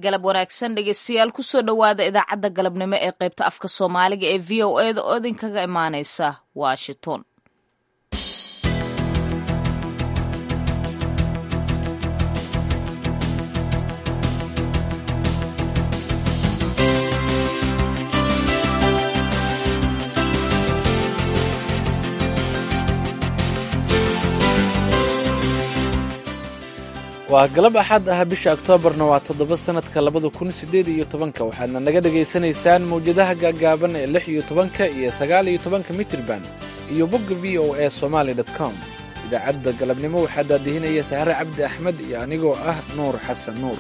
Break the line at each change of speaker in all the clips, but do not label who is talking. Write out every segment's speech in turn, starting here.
galab wanaagsan dhegeystayaal kusoo dhowaada idaacadda galabnimo ee qaybta afka soomaaliga ee v o eda oo idinkaga imaaneysa washington
waa galab axad ah bisha oktoobarna waa toddoba sannadka labada kun siddeed iyo tobanka waxaadna naga dhegaysanaysaan mawjadaha gaagaaban ee lix iyo tobanka iyo sagaal iyo tobanka mitirban iyo bogga v o a somaali dot com idaacadda galabnimo waxaa daadihinaya sahre cabdi axmed iyo anigoo ah nuur xasan nuur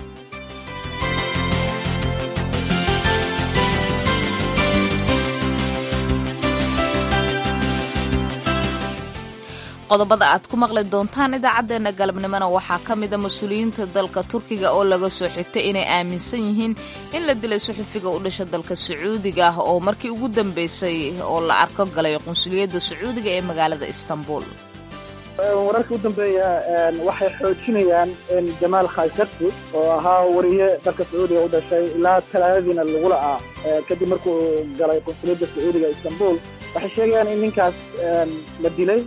qodobada aad ku maqli doontaan idaacaddeenna galabnimona waxaa ka mida mas-uuliyiinta dalka turkiga oo laga soo xigtay inay aaminsan yihiin in la dilay suxufiga u dhasha dalka sacuudiga ah oo markii ugu dambeysay oo la arko galay qunsuliyadda sacuudiga ee magaalada istanbul
wararka u dambeeya waxay xoojinayaan in jamaal khasharti oo ahaa wariye dalka sacuudiga u dhashay ilaa talaadadiina lagula ah kadib markuu galay qunsuliyadda sacuudiga istanbul waxay sheegayaan in ninkaas la dilay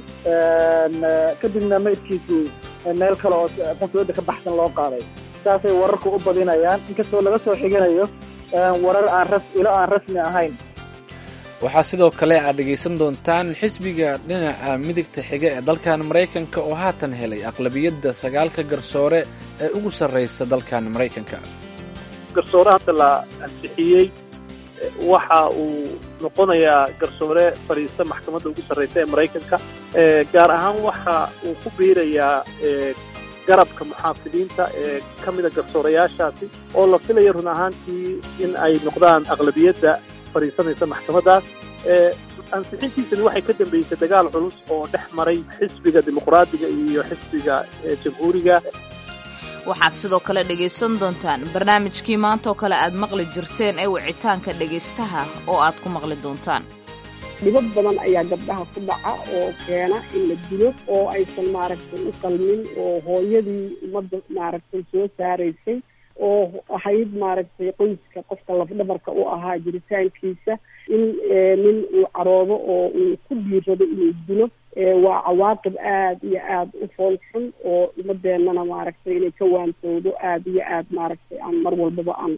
kadibna maydkiisii meel kale oo qunsuliyadda ka baxsan loo qaaday saasay wararku u badinayaan inkastoo laga soo xiganayo warar aan ras ilo aan rasmi ahayn
waxaa sidoo kale aad dhegaysan doontaan xisbiga dhinaca midigta xiga ee dalkan maraykanka oo haatan helay aqlabiyadda sagaalka garsoore ee ugu sarraysa dalkan maraykanka
garsoore hadda la ansixiyey waxa uu noqonayaa garsoore fadhiista maxkamadda ugu sarraysa ee maraykanka gaar ahaan waxa uu ku biirayaa garabka muxaafidiinta ee ka mida garsoorayaashaasi oo la filaya run ahaantii in ay noqdaan aqlabiyadda fadhiisanaysa maxkamaddaas ansixintiisani waxay ka dambeysay dagaal culus oo dhex maray xisbiga dimuqraadiga iyo xisbiga jamhuuriga
waxaad sidoo kale dhegaysan doontaan barnaamijkii maantaoo kale aad maqli jirteen ee wicitaanka dhegaystaha oo aad ku maqli doontaan
dhibad badan ayaa gabdhaha ku dhaca oo keena in la dilo oo aysan maaragtay u qalmin oo hooyadii ummadda maaragtay soo saaraysay oo ahayd maaragtay qoyska qofka lafdhabarka u ahaa jiritaankiisa in nin uu caroodo oo uu ku dhiirado inuu dilo waa cawaaqib aada iyo aada u fool xun oo ummadeennana maaragtay inay ka waantowdo aada iyo aada maaragtay aan mar walbaba aan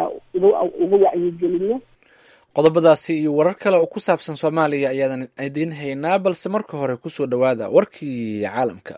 uga wacyigelino
qodobadaasi iyo warar kale oo ku saabsan soomaaliya ayaadan idiin haynaa balse marka hore kusoo dhowaada warkii caalamka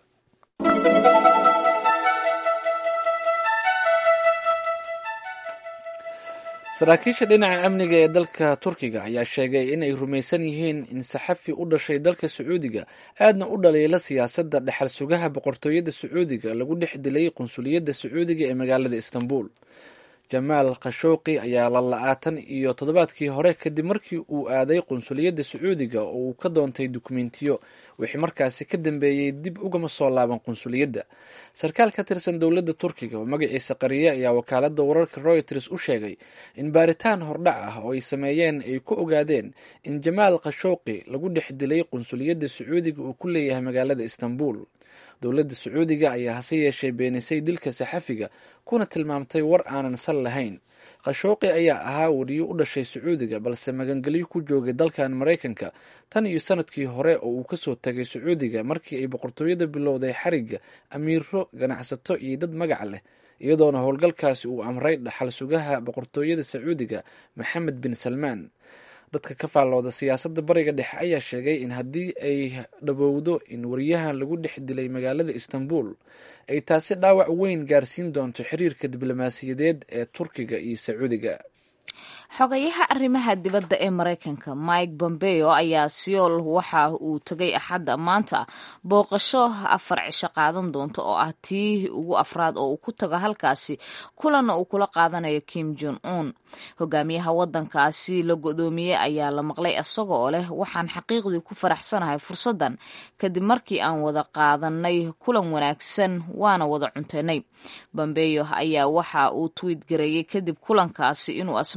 saraakiisha dhinaca amniga ee dalka turkiga ayaa sheegay in ay rumaysan yihiin in saxafi u dhashay dalka sacuudiga aadna u dhaliila siyaasadda dhexal sugaha boqortooyada sacuudiga lagu dhex dilay qunsuliyadda sacuudiga ee magaalada istanbul jamaal khashooqi ayaa la la-aatan iyo toddobaadkii hore kadib markii uu aaday qunsuliyadda sacuudiga oo uu ka doontay dukumentiyo wixii markaasi ka dambeeyey dib ugama soo laaban qunsuliyadda sarkaal ka tirsan dowladda turkiga oo magaciisa qariye ayaa wakaaladda wararka royters u sheegay in baaritaan hordhac ah oo ay sameeyeen ay ku ogaadeen in jamaal khashooqi lagu dhex dilay qunsuliyadda sacuudiga uu ku leeyahay magaalada istanbul dowladda sacuudiga ayaa hase yeeshee beenisay dilka saxafiga kuna tilmaamtay war aanan sal lahayn khashooqi ayaa ahaa wariyo u dhashay sacuudiga balse magangelyo ku joogay dalkan maraykanka tan iyo sanadkii hore oo uu kasoo tagay sacuudiga markii ay boqortooyada bilowday xarigga amiiro ganacsato iyo dad magac leh iyadoona howlgalkaasi uu amray dhaxal sugaha boqortooyada sacuudiga maxamed bin salmaan dadka ka faallooda siyaasadda bariga dhexe ayaa sheegay in haddii ay dhabowdo in wariyahan lagu dhex dilay magaalada istanbul ay taasi dhaawac weyn gaarsiin doonto xiriirka diblomaasiyadeed ee turkiga iyo sacuudiga
xogayaha arrimaha dibadda ee maraykanka mike bombeo ayaa siyool waxa uu tagay axadda maanta booqasho afar cisho qaadan doonta oo ah tii ugu afraad oo uu ku tago halkaasi kulanna uu kula qaadanayo kim jon un hogaamiyaha wadankaasi la godoomiyey ayaa la maqlay isaga oo leh waxaan xaqiiqdii ku faraxsanahay fursaddan kadib markii aan wada qaadanay kulan wanaagsan waana wada cuntaynay bombeyo ayaa waxa uu twiit gareeyey kadib kulankaasi inuu asna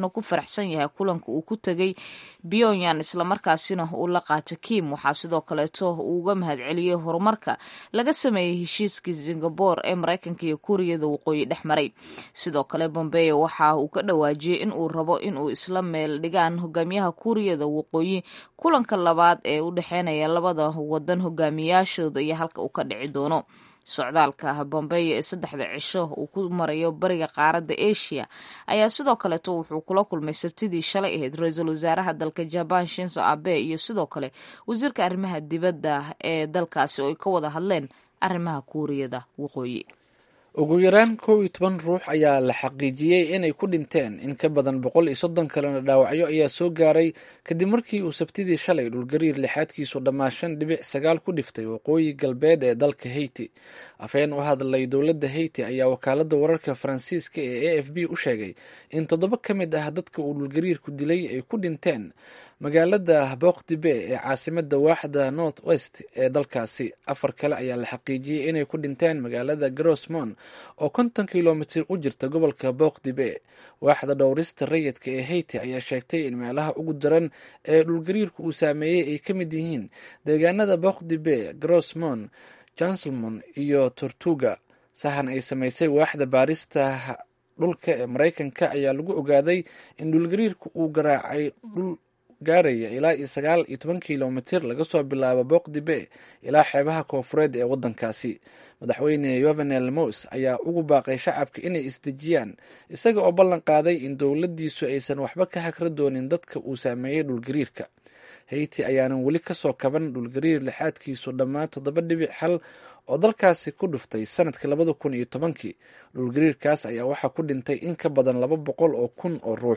ku faraxsan yahay kulanka uu ku tegay pyongyang islamarkaasina uu la qaata kim waxaa sidoo kaleeto uu uga mahadceliyey horumarka laga sameeyey heshiiskii singabore ee maraykanka iyo kuuriyada waqooyi dhex maray sidoo kale bombeo waxa uu ka dhawaajiyey in uu rabo inuu isla meel dhigaan hogaamiyaha kuuriyada waqooyi kulanka labaad ee u dhexeynaya labada wadan hogaamiyaashooda iyo halka uu ka dhici doono socdaalka bombeyo ee saddexda cisho uu ku marayo bariga qaaradda asia ayaa sidoo kaleeto wuxuu kula kulmay sabtidii shalay ahayd ra-iisul wasaaraha dalka jaban shinzo abe iyo sidoo kale wasiirka arrimaha dibadda ee dalkaasi oo ay ka wada hadleen arrimaha kuuriyada waqooyi
ugu yaraan kow iyo toban ruux ayaa la xaqiijiyey inay ku dhinteen in ka badan boqol iyo soddon kalena dhaawacyo ayaa soo gaaray kadib markii uu sabtidii shalay dhulgariir lixaadkiisu dhammaa shan dhibic sagaal ku dhiftay waqooyi galbeed ee dalka haiti afhayeen u hadlay dowladda haiti ayaa wakaalada wararka faransiiska ee a f b u sheegay in toddoba ka mid ah dadka uu dhulgariirku dilay ay ku dhinteen magaalada boqdibe ee caasimada waaxda north west ee dalkaasi afar kale ayaa la xaqiijiyey inay ku dhinteen magaalada grosmon oo konton kilomitir u jirta gobolka boqdibe waaxda dhowrista rayidka ee haiti ayaa sheegtay in meelaha ugu daran ee dhulgariirku uu saameeyey ay ka mid yihiin deegaanada boqdibe grosmon janselmon iyo tortuga sahan ay samaysay waaxda baarista dhulka ee maraykanka ayaa lagu ogaaday in dhulgariirka uu garaacay dhul gaaraya ilaa iyo sagaal iyo toban kilomitir laga soo bilaabo boqdibe ilaa xeebaha koofureed ee waddankaasi madaxweyne yovenel mos ayaa ugu baaqay shacabka inay isdejiyaan isaga oo ballan qaaday in dowladdiisu aysan waxba ka hagra doonin dadka uu saameeyey dhulgariirka haiti ayaanan weli kasoo kaban dhulgariir lixaadkiisu dhammaan toddoba dhibic hal oo dalkaasi ku dhuftay sanadka labada kun iyo tobankii dhulgariirkaas ayaa waxaa ku dhintay in ka badan laba boqol oo kun oo ruux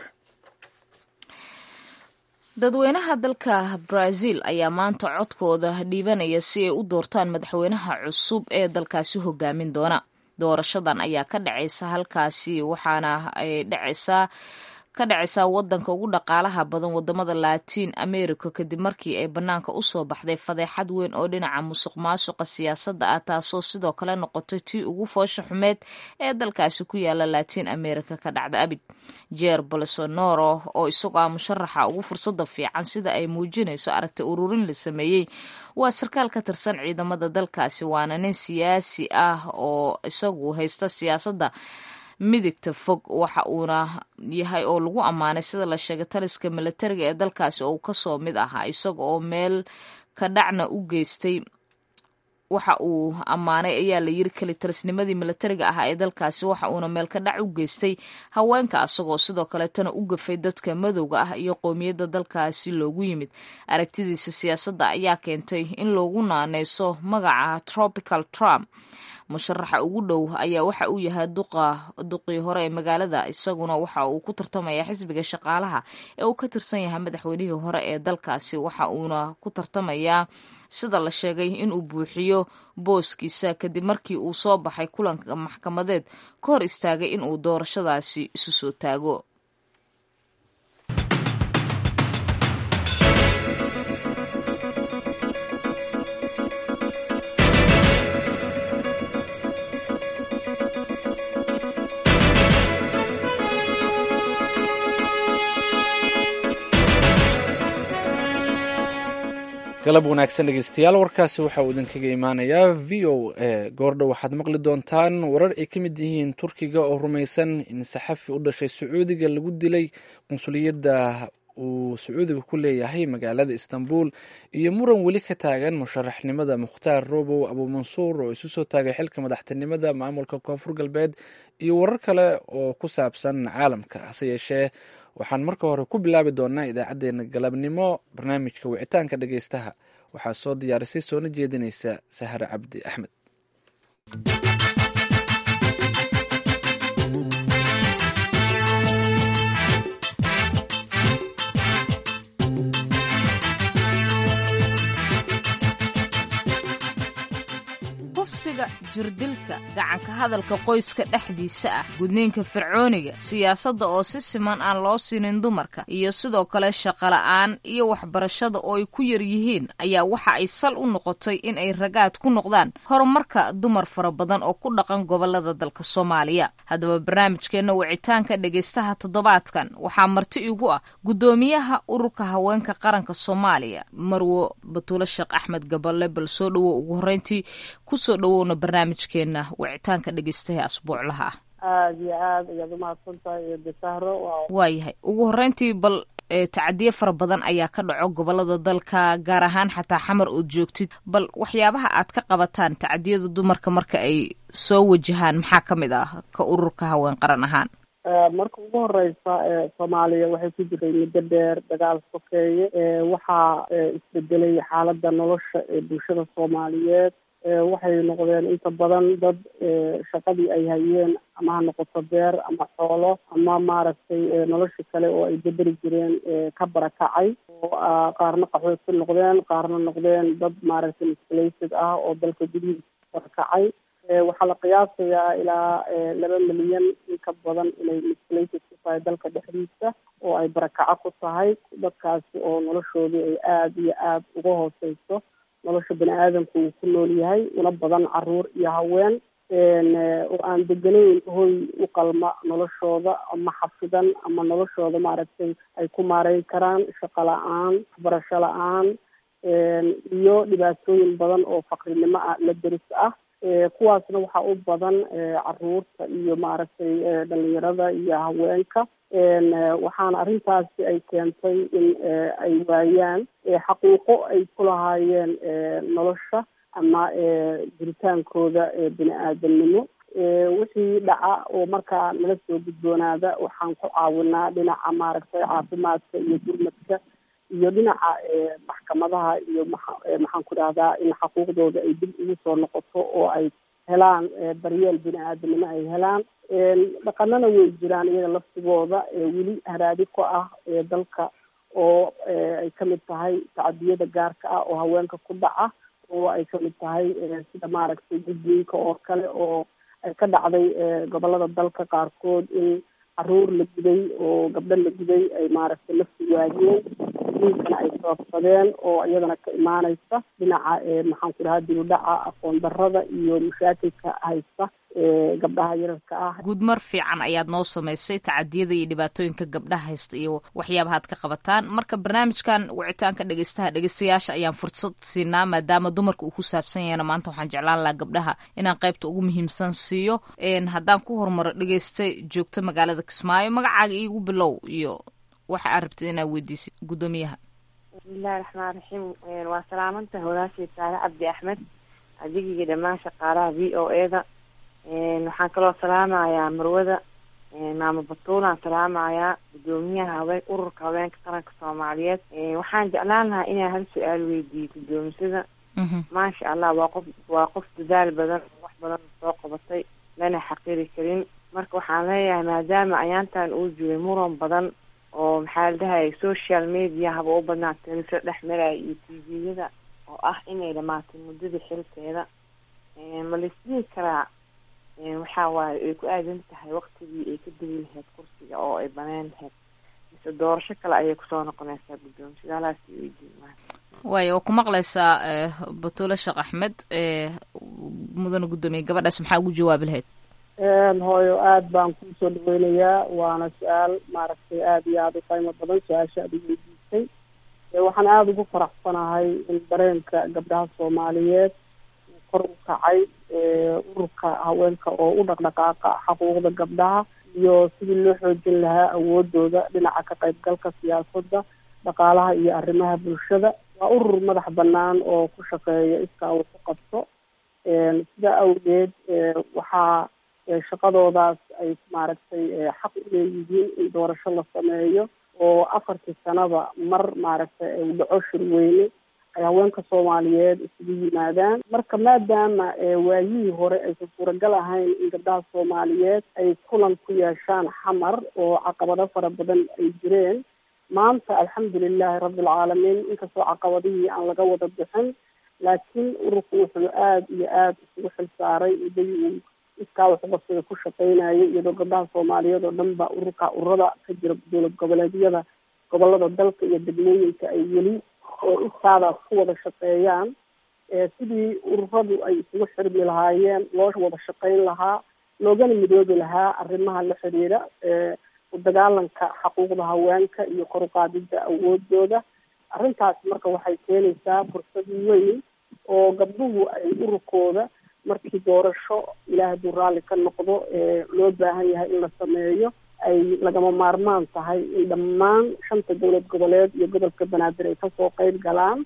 dadweynaha dalka brazil ayaa maanta codkooda dhiibanaya si ay u doortaan madaxweynaha cusub ee dalkaasi hogaamin doona doorashadan ayaa ka dhacaysa halkaasi waxaana ay dhacaysaa ka dhacaysaa wadanka ugu dhaqaalaha badan wadamada latiin america kadib markii ay banaanka usoo baxday fadeexad weyn oo dhinaca musuq maasuqa siyaasadda ah taasoo sidoo kale noqotay tii ugu foosha xumeed ee dalkaasi ku yaala latiin america ka dhacda abid jeer bolsonaro oo isagoo ah musharaxa ugu fursada fiican sida ay muujinayso aragti ururin la sameeyey waa sarkaal ka tirsan ciidamada dalkaasi waana nin siyaasi ah oo isagu haysta siyaasadda midigta fog waxa uuna yahay oo lagu ammaanay sida la sheegay taliska milatariga ee dalkaasi oo uu kasoo mid ahaa isaga oo meel ka dhacna u geystay waxa uu ammaanay ayaa la yiri kelitarisnimadii milatariga ahaa ee dalkaasi waxa uuna meel ka dhac u geystay haweenka asagoo sidoo kaleetana u gafay dadka madowga ah iyo qoomiyadda dalkaasi loogu yimid aragtidiisa siyaasadda ayaa keentay in loogu naaneyso magaca tropical trump musharaxa ugu dhow ayaa waxa uu yahay duqa duqii hore ee magaalada isaguna waxa uu ku tartamaya xisbiga shaqaalaha ee uu ka tirsan yahay madaxweynihii hore ee dalkaasi waxa uuna ku tartamayaa sida la sheegay inuu buuxiyo booskiisa kadib markii uu soo baxay kulanka maxkamadeed ka hor istaagay inuu doorashadaasi isu soo taago
galab wanaagsan dhegeystayaal warkaasi waxa uu idinkaga imaanayaa v o a goordhow waxaad maqli doontaan warar ay ka mid yihiin turkiga oo rumaysan in saxafi u dhashay sacuudiga lagu dilay qunsuliyadda uu sacuudiga ku leeyahay magaalada istanbul iyo muran weli ka taagan musharaxnimada mukhtaar robow abuumansuur oo isu soo taagay xilka madaxtinimada maamulka koonfur galbeed iyo warar kale oo ku saabsan caalamka hase yeeshee waxaan marka hore ku bilaabi doonaa idaacadeena galabnimo barnaamijka wicitaanka dhegeystaha waxaa soo diyaarisay soona jeedinaysa sahre cabdi axmed
kufsiga jirdilka gacanka hadalka qoyska dhexdiisa ah gudniinka fircooniga siyaasadda oo si siman aan loo siinin dumarka iyo sidoo kale shaqola'aan iyo waxbarashada oo ay ku yar yihiin ayaa waxa ay sal u noqotay in ay ragaad ku noqdaan horumarka dumar fara badan oo ku dhaqan gobolada dalka soomaaliya haddaba barnaamijkeenna wicitaanka dhegaystaha toddobaadkan waxaa marti igu ah guddoomiyaha ururka haweenka qaranka soomaaliya marwo batuule sheekh axmed gaballe bal soo dhowow ugu horreyntii kusoo dhowowna barnaamijkeenna wicitaanka dhegaystaha asbuuclaha ah
aada iyo aad ayaad umahadsan tahay iyo bisahro
waayahay ugu horreyntii bal tacadiye fara badan ayaa ka dhaco gobolada dalka gaar ahaan xataa xamar ood joogtid bal waxyaabaha aad ka qabataan tacadiyada dumarka marka ay soo wajahaan maxaa ka mid ah ka ururka haween qaran ahaan
marka ugu horeysa soomaaliya waxay ku jiray muddo dheer dagaal sokeeye waxaa isbedelay xaaladda nolosha ee bulshada soomaaliyeed waxay noqdeen inta badan dad shaqadii ay hayeen ama ha noqoto beer ama xoolo ama maaragtay nolosha kale oo ay bedeli jireen ka barakacay oo qaarna qaxood ku noqdeen qaarna noqdeen dad maaragtay misplated ah oo dalka gudihiisa barakacay waxaa la qiyaasayaa ilaa laba milyan in ka badan inay misplated ku tahay dalka dhexdiisa oo ay barakaco ku tahay dadkaasi oo noloshoodii ay aada iyo aada uga hooseyso nolosha bani aadamku uu ku nool yahay una badan caruur iyo haween oo aan deganayn hoy u qalma noloshooda ama xafidan ama noloshooda maaragtay ay ku maareyn karaan shaqo la-aan waxbarasho la-aan iyo dhibaatooyin badan oo faqrinimo ah la deris ah kuwaasna waxaa u badan caruurta iyo maaragtay dhalinyarada iyo haweenka waxaana arrintaasi ay keentay in ay waayaan xaquuqo ay ku lahaayeen nolosha ama jiritaankooda bini aadamnimo wixii dhaca oo markaa nala soo gudboonaada waxaan ku caawinaa dhinaca maaragtay caafimaadka iyo gurmadka iyo dhinaca maxkamadaha iyo maxaan ku dhahdaa in xaquuqdooda ay dib ugu soo noqoto oo ay helaan daryeel bini aadamnimo ay helaan dhaqanana way jiraan iyaga laftigooda weli haraadi ku ah dalka oo ay kamid tahay tacadiyada gaarka ah oo haweenka ku dhaca oo ay kamid tahay sida maaragtay gudniinka oo kale oo ay ka dhacday gobolada dalka qaarkood in caruur la guday oo gabdho la guday ay maaragtay lafti waayeen diinkana ay sababsadeen oo iyadana ka imaaneysa dhinaca maxaan ku dhahaa dibudhaca aqoon darada iyo mashaakilka haysta gabdhaha yararka ah
guudmar fiican ayaad noo samaysay tacadiyada iyo dhibaatooyinka gabdhaha haysta iyo waxyaabahaad ka qabataan marka barnaamijkan wicitaanka dhegeystaha dhegeystayaasha ayaan fursad siinaa maadaama dumarka uu ku saabsan yahayna maanta waxaan jeclaan lahaa gabdhaha inaan qaybta ugu muhiimsan siiyo haddaan ku horumaro dhegeystay joogto magaalada kismaayo magacaaga iigu bilow iyo waxa aad rabtid inaad weydiisid guddoomiyaha
bismillahi raxmaan raxiim waa salaamantahay walaashii saare cabdi axmed adigii dhammaan shaqaalaha v o e da waxaan kaloo salaamayaa marwada maamo batuulaan salaamayaa guddoomiyaha haween ururka haweenka qaranka soomaaliyeed waxaan jeclaan lahaa inaan hal su-aal weydiiyo guddoomisada maasha allah waa qof waa qof dadaal badan wax badan soo qabatay lana xaqiri karin marka waxaan leeyahay maadaama ayaantan uu jiray muran badan oo maxaa la dhahayay social media haba u badnaa teliso dhex maraya iyo t v-yada oo ah inay dhamaatay muddada xilkeeda ma laisdhihi karaa waxaa waaye ay ku aadan tahay waktigii ay ka degi lahayd kursiga oo ay baneen lahayd mise doorasho kale ayay kusoo noqonaysaa guddoomisada halaas weydiin maa
waayo waa ku maqlaysaa batuule sheekh axmed mudana guddoomiye gabadhaas maxaa ugu jawaabi lahayd
hooyo aada baan kusoo dhaweynayaa waana su-aal maaragtay aada iyo aada u qiimo badan su-aasha aada u weydiisay waxaan aada ugu faraxsanahay in dareenka gabdhaha soomaaliyeed kor u kacay ururka haweenka oo u dhaqdhaqaaqa xaquuqda gabdhaha iyo sidii loo xoojin lahaa awoodooda dhinaca ka qaybgalka siyaasadda dhaqaalaha iyo arrimaha bulshada waa urur madax banaan oo ku shaqeeya iskaa uu ku qabto sidaa awgeed waxaa shaqadoodaas ay maaragtay xaq u leeyihiin in doorasho la sameeyo oo afartii sanaba mar maaragtay uu dhaco shirweyne ay haweenka soomaaliyeed isugu yimaadaan marka maadaama waayihii hore aysan suuragal ahayn in gabdhaha soomaaliyeed ay kulan ku yeeshaan xamar oo caqabado fara badan ay jireen maanta alxamdulilahi rabbilcaalamiin inkastoo caqabadihii aan laga wada bixin laakiin ururku wuxuu aada iyo aada isugu xil saaray muddadii uu iskaa waxqabsiga ku shaqeynayay iyadoo gabdhaha soomaaliyeed oo dhan ba ururka ururada ka jira dowlad goboleedyada gobolada dalka iyo degmooyinka ay weli iskaadaas ku wada shaqeeyaan sidii ururadu ay isugu xirmi lahaayeen loo wada shaqeyn lahaa loogana midoobi lahaa arrimaha la xiriira udagaalanka xaquuqda haweenka iyo kor uqaadida awoodooda arrintaas marka waxay keenaysaa fursad weyn oo gabdhuhu ay ururkooda markii doorasho ilaah hadduu raalli ka noqdo loo baahan yahay in la sameeyo ay lagama maarmaan tahay in dhammaan shanta dowlad goboleed iyo gobolka banaadir ay kasoo qeyb galaan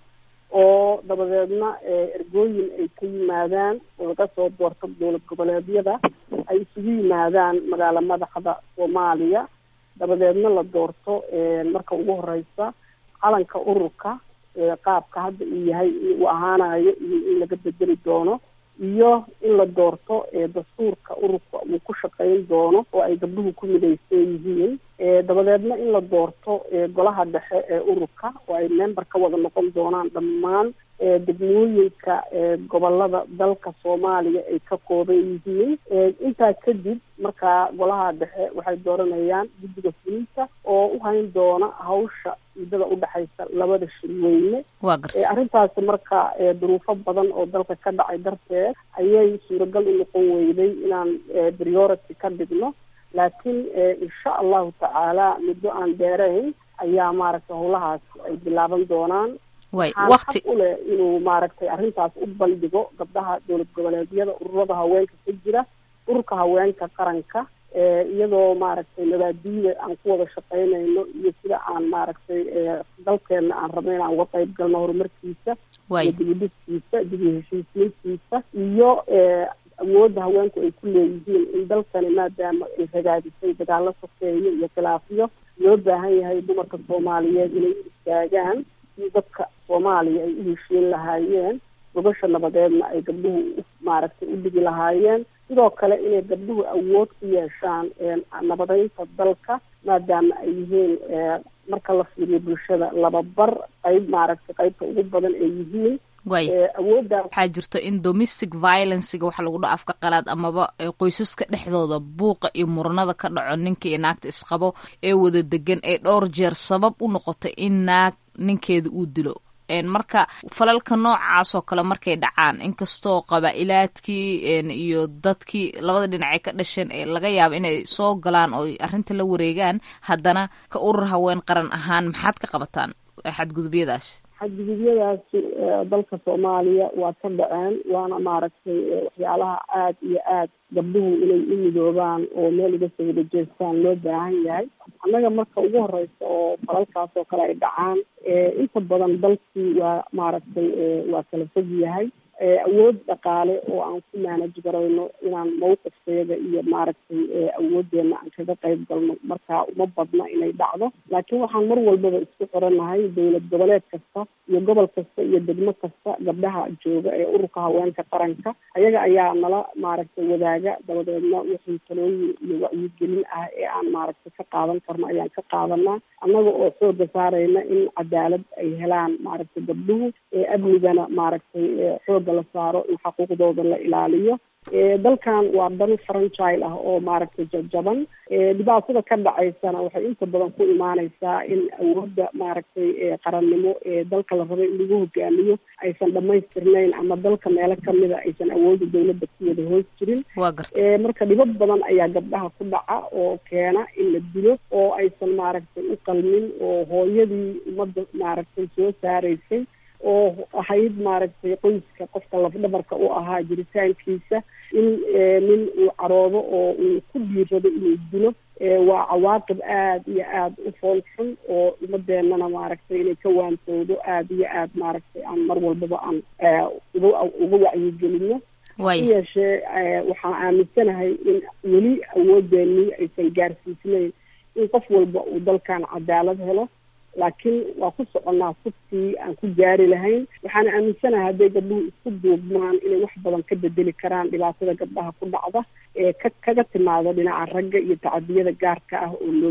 oo dabadeedna ergooyin ay ka yimaadaan oo laga soo doorto dowlad goboleedyada ay isugu yimaadaan magaalo madaxda soomaaliya dabadeedna la doorto marka ugu horeysa calanka ururka qaabka hadda uu yahay uu ahaanayo iyo in laga bedeli doono iyo in la doorto dastuurka ururka uu ku shaqeyn doono oo ay gabdhuhu ku midaysan yihiin dabadeedna in la doorto golaha dhexe ee ururka oo ay member ka wada noqon doonaan dhammaan degmooyinka gobolada dalka soomaaliya ay ka kooban yihiin intaa kadib markaa golaha dhexe waxay dooranayaan guddiga fulinta oo u hayn doona hawsha muddada udhexaysa labada shirweyne arrintaasi marka duruufo badan oo dalka ka dhacay darteed ayay suuragal u noqon weyday inaan priority ka dhigno laakiin insha allahu tacaala muddo aan dheerayn ayaa maaragtay howlahaas ay bilaaban doonaan waxaan xaq u leh inuu maaragtay arrintaas u bandhigo gabdhaha dowlad goboleedyada ururada haweenka ka jira ururka haweenka qaranka iyadoo maaragtay nabaadiyada aan ku wada shaqeynayno iyo sida aan maaragtay dalkeena aan rabno in aan uga qayb galno horumarkiisa iyo dibudhiskiisa dibu heshiisiintiisa iyo awoodda haweenku ay ku leeyihiin in dalkani maadaama ay ragaadisay dagaalo sokeeyo iyo khilaafyo loo baahan yahay dumarka soomaaliyeed inay u istaagaan in dadka soomaaliya ay u heshiin lahaayeen gobasha nabadeedna ay gabdhuhu maaragtay u dhigi lahaayeen sidoo kale inay gabdhuhu awood ku yeeshaan nabadeynta dalka maadaama ay yihiin marka la fiiriyo bulshada lababar qayb maaragtay qaybta ugu badan ay yihiin awoodda
waxaa jirto in domestic violencega waxa lagu dha afka qalaad amaba qoysaska dhexdooda buuqa iyo muranada ka dhaco ninka iyo naagta isqabo ee wada degan ee dhowr jeer sabab u noqotay in naag ninkeeda uu dilo marka falalka noocaas oo kale markay dhacaan inkastoo qabaa-ilaadkii iyo dadkii labada dhinacay ka dhasheen ee laga yaabo inay soo galaan oo arrinta la wareegaan haddana ka urur haween qaran ahaan maxaad ka qabataan xadgudubyadaas
xadgudubyadaasi dalka soomaaliya waa ka dhaceen waana maaragtay waxyaalaha aada iyo aad gabdhuhu inay u midoobaan oo meel uga soo wada jeestaan loo baahan yahay annaga marka ugu horeysa oo falalkaas oo kale ay dhacaan inta badan dalkii waa maaragtay waa kala fog yahay awood dhaqaale oo aan ku maanaj garayno inaan mawqifkeeda iyo maaragtay awoodeena aan kaga qayb galno marka uma badna inay dhacdo laakiin waxaan mar walbaba isku xiranahay dowlad goboleed kasta iyo gobol kasta iyo degmo kasta gabdhaha jooga ee ururka haweenka qaranka ayaga ayaa nala maaragtay wadaaga dabadeedna wixii talooyin iyo wacyigelin ah ee aan maaragtay ka qaadan karno ayaan ka qaadanaa annaga oo xooga saarayna in cadaalad ay helaan maaragtay gabdhuhu ee amnigana maaragtay xoog la saaro in xaquuqdooda la ilaaliyo dalkan waa dal franchile ah oo maaragtay jabjaban dhibaatada ka dhacaysana waxay inta badan ku imaaneysaa in awoodda maaragtay qarannimo ee dalka la rabay in lagu hogaamiyo aysan dhamaystirnayn ama dalka meelo kamida aysan awoodda dowladda ku wada hoos jirin marka dhibad badan ayaa gabdhaha ku dhaca oo keena in la dilo oo aysan maaragtay u qalmin oo hooyadii ummadda maaragtay soo saaraysay oo ahayd maaragtay qoyska qofka lafdhabarka u ahaa jiritaankiisa in nin uu caroodo oo uu ku dhiirado inuu dilo waa cawaaqib aada iyo aada u fool xun oo ummadeenana maaragtay inay ka waantoodo aada iyo aada maaragtay aan mar walbaba aan uga uga wacyigelino hase yeeshee waxaan aaminsanahay in weli awoodeenii aysan gaarsiisnayn in qof walba uu dalkan cadaalad helo laakiin waa ku soconnaa suftii aan ku gaari lahayn waxaana aaminsanahay hadday gabdhuhu isku duubmaan inay wax badan ka bedeli karaan dhibaatada gabdhaha ku dhacda ee ka kaga timaado dhinaca ragga iyo tacadiyada gaarka ah oo loo geysto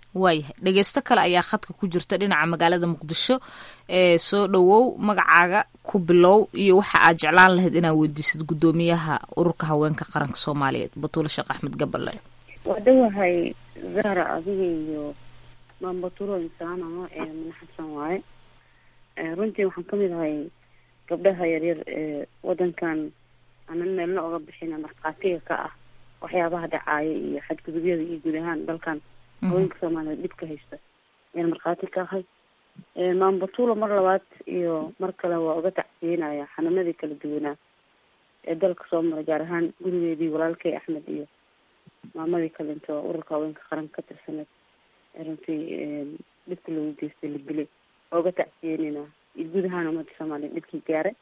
waayahay dhegeysto kale ayaa khadka ku jirta dhinaca magaalada muqdisho ee soo dhowow magacaaga ku bilow iyo waxa aad jeclaan lahayd inaad weydiisid guddoomiyaha ururka haweenka qaranka soomaaliyeed batuule sheekh axmed gaballe
waa dhowahay zahra adiga iyo maambatulo insaan ama mane xasan waaye runtii waxaan kamid ahay gabdhaha yaryar ee wadankan aanan meelna oga bixin markhaatiga ka ah waxyaabaha dhacaaya iyo xadgudubyada iyo guud ahaan dalkan haweenka soomaaliyeed dhibka haysta ayaan markhaati ka ahay maambatulo mar labaad iyo mar kale waa uga tacsiyenaya xanaanadii kala duwanaa ee dalka soo maray gaar ahaan gurigeedii walaalkay axmed iyo maamadii kalento oo ururka haweenka qaranka ka tirsaneed ee runtii dhibka lagu geystay la dilay waa uga tacsiyeyneyna iyo guud ahaan ummadda soomaaliya dhibkii gaaray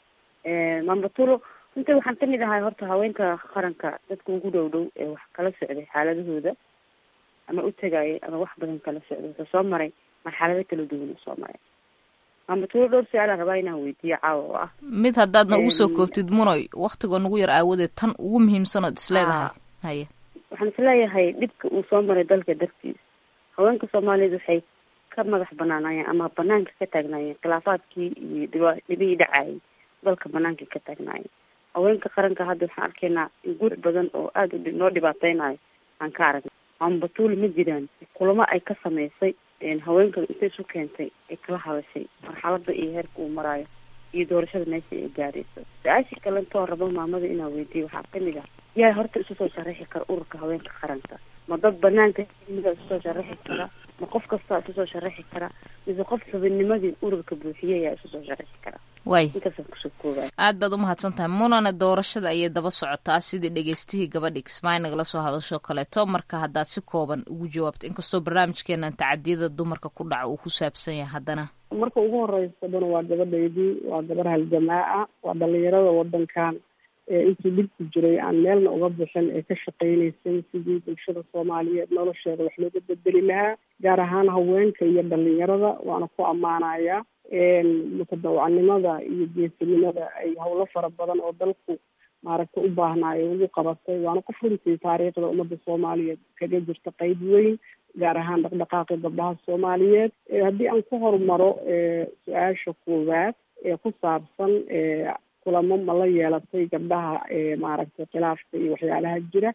maambatulo runtii waxaan kamid ahay horta haweenka qaranka dadka ugu dhow dhow ee wax kala socday xaaladahooda ama u tegayay ama wax badan kala socday wuxuu soo maray marxalado kala duwan uu soo maray maambatulo dhowr su-aalaan rabaa inaan weydiiyo caawa oo ah
mid haddaadna ugu soo koobtid munoy waktigoo nagu yar aawadeed tan ugu muhiimsan ood isleedahay haye
waxaan isleeyahay dhibka uu soo maray dalka dartiis haweenka soomaaliyeed waxay ka madax banaanayeen ama banaanka ka taagnaayeen khilaafaadkii iyo dhiba dhibihii dhacayay dalka banaanka ka taagnaayeen haweenka qaranka hadda waxaan arkaynaa in guur badan oo aada u noo dhibaateynayo aan ka aragnay maambatuul ma jiraan kulamo ay ka sameysay haweenkan intay isu keentay ay kala hadashay marxalada iyo heerka uu maraayo iyo doorashada meesha ay gaadhayso su-aashii kalentoo rabo maamada inaa weydiiyo waxaa kamid ah yaa horta isu soo sharaxi kara ururka haweenka qaranka ma dad banaanka mida isu soo sharaxi kara ma qof kastaa isu soo sharaxi kara mise qof xubinnimadii ururka buuxiye yaa isu soo sharaxi kara
way
intaasaan kusoo koobaya
aad baad umahadsan tahay munana doorashada ayay daba socotaa sidii dhegeystihii gabadhi kismaayo nagala soo hadasho kaleeto marka haddaad si kooban ugu jawaabto inkastoo barnaamijkeenan tacadiyada dumarka ku dhaca uu ku saabsan yahay haddana
marka ugu horeysa dana waa gabadhaydii waa gabar haljamaa ah waa dhalinyarada wadankan intii dhibku jiray aan meelna uga bixin ee ka shaqeyneysay sidii bulshada soomaaliyeed nolosheeda wax looga bedeli lahaa gaar ahaan haweenka iyo dhalinyarada waana ku ammaanayaa mutadawacnimada iyo geesinimada ay howlo fara badan oo dalku maaragtay u baahnaayo ugu qabatay waana qof runtii taariikhda ummadda soomaaliyeed kaga jirta qeyb weyn gaar ahaan dhaqdhaqaaqi gabdhaha soomaaliyeed haddii aan ku horumaro su-aasha koowaad ee ku saabsan kulamo ma la yeelatay gabdhaha maaragtay khilaafka iyo waxyaalaha jira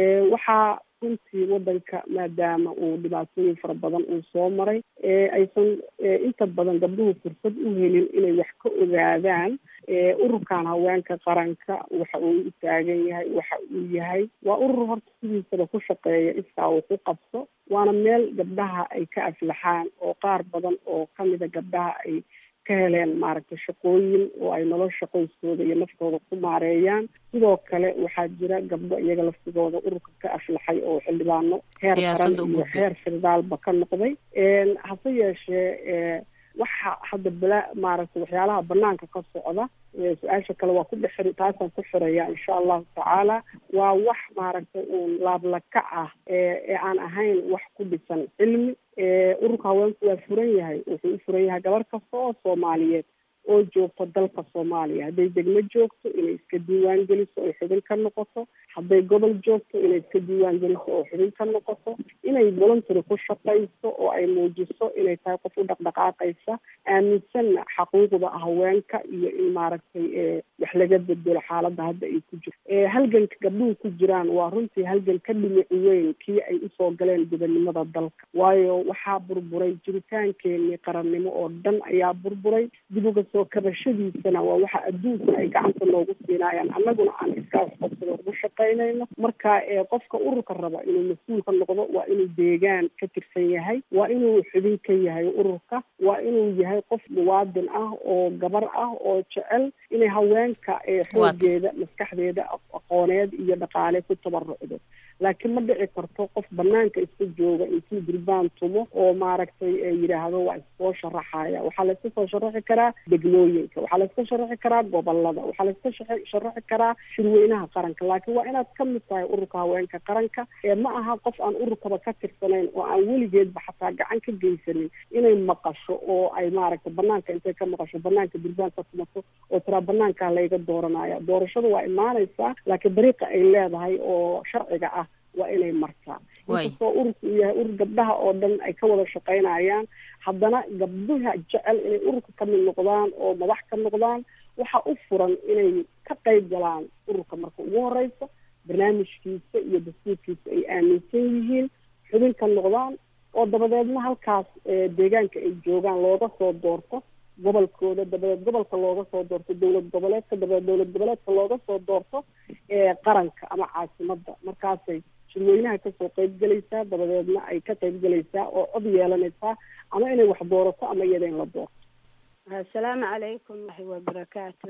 waxaa runtii wadanka maadaama uu dhibaatooyin fara badan uu soo maray aysan inta badan gabdhuhu fursad u helin inay wax ka ogaadaan ururkan haweenka qaranka waxa uu u taagan yahay waxa uu yahay waa urur horta sidiisaba ku shaqeeya iskaa uu ku qabso waana meel gabdhaha ay ka aflaxaan oo qaar badan oo kamida gabdhaha ay ka heleen maaragtay shaqooyin oo ay nolosha qoyskooda iyo naftooda ku maareeyaan sidoo kale waxaa jira gabdho iyaga laftigooda ururka ka aflaxay oo xildhibaano heer qaran iyo heer firdaalba ka noqday hase yeeshee waxa hadda bala maaragtay waxyaalaha banaanka ka socda su-aasha kale waa ku dhexir taasaan ku xiraya insha allahu tacaala waa wax maaragtay uun laablakac ah ee aan ahayn wax ku dhisan cilmi ururka haweenku waa furan yahay wuxuu u furan yahay gabar kasta oo soomaaliyeed oo joogto dalka soomaaliya hadday degmo joogto inay iska diiwaan geliso oy xubin ka noqoto hadday gobol joogto inay iska diiwaan geliso oo xubin ka noqoto inay voluntary ku shaqayso oo ay muujiso inay tahay qof u dhaqdhaqaaqaysa aaminsanna xaquuqda haweenka iyo in maaragtay wax laga bedelo xaaladda hadda ay ku jirto halganka gabdhuhu ku jiraan waa runtii halgan ka dhimic weyn kii ay usoo galeen gobonnimada dalka waayo waxaa burburay jiritaankeenii qarannimo oo dhan ayaa burburay dib uga soo kabashadiisana waa waxa adduunkuna ay gacanta noogu siinaayaan annaguna aan iskaa waxqabsado ugu shaqaynayno marka qofka ururka raba inuu mas-uul ka noqdo waa inuu deegaan ka tirsan yahay waa inuu xubin ka yahay ururka waa inuu yahay qof muwaadin ah oo gabar ah oo jecel inay haweenka xoogeeda maskaxdeeda aqooneed iyo dhaqaale ku tabarucdo laakiin ma dhici karto qof banaanka iska jooga intuu durbaan tumo oo maaragtay yidhaahdo waa iskoo sharaxaya waxaa layska soo sharaxi karaa degmooyinka waxaa layska sharaxi karaa gobolada waxaa layska sharaxi karaa shirweynaha qaranka laakiin waa inaad ka mid tahay ururka haweenka qaranka ee ma aha qof aan ururkaba ka tirsanayn oo aan weligeedba xataa gacan ka geysanin inay maqasho oo ay maaragtay banaanka intay ka maqasho banaanka durbaan ka tumato oo tiraa banaankaa layga dooranaya doorashada waa imaanaysaa laakiin dariiqa ay leedahay oo sharciga ah waa inay martaa inkastoo ururka uu yahay urur gabdhaha oo dhan ay ka wada shaqaynayaan haddana gabdhaha jecel inay ururka ka mid noqdaan oo madax ka noqdaan waxa u furan inay ka qayb galaan ururka marka ugu horeysa barnaamijkiisa iyo dastuurkiisa ay aaminsan yihiin xubin ka noqdaan oo dabadeedna halkaas deegaanka ay joogaan looga soo doorto gobolkooda dabadeed gobolka looga soo doorto dowlad goboleedka dabadeed dowlad goboleedka looga soo doorto qaranka ama caasimada markaasay shirweynaha kasoo qayb gelaysaa dabadeedna ay ka qayb gelaysaa oo cod yeelanaysaa ama inay wax doorato ama iyada in la doorto
assalaamu calaykum waxi wabarakaatu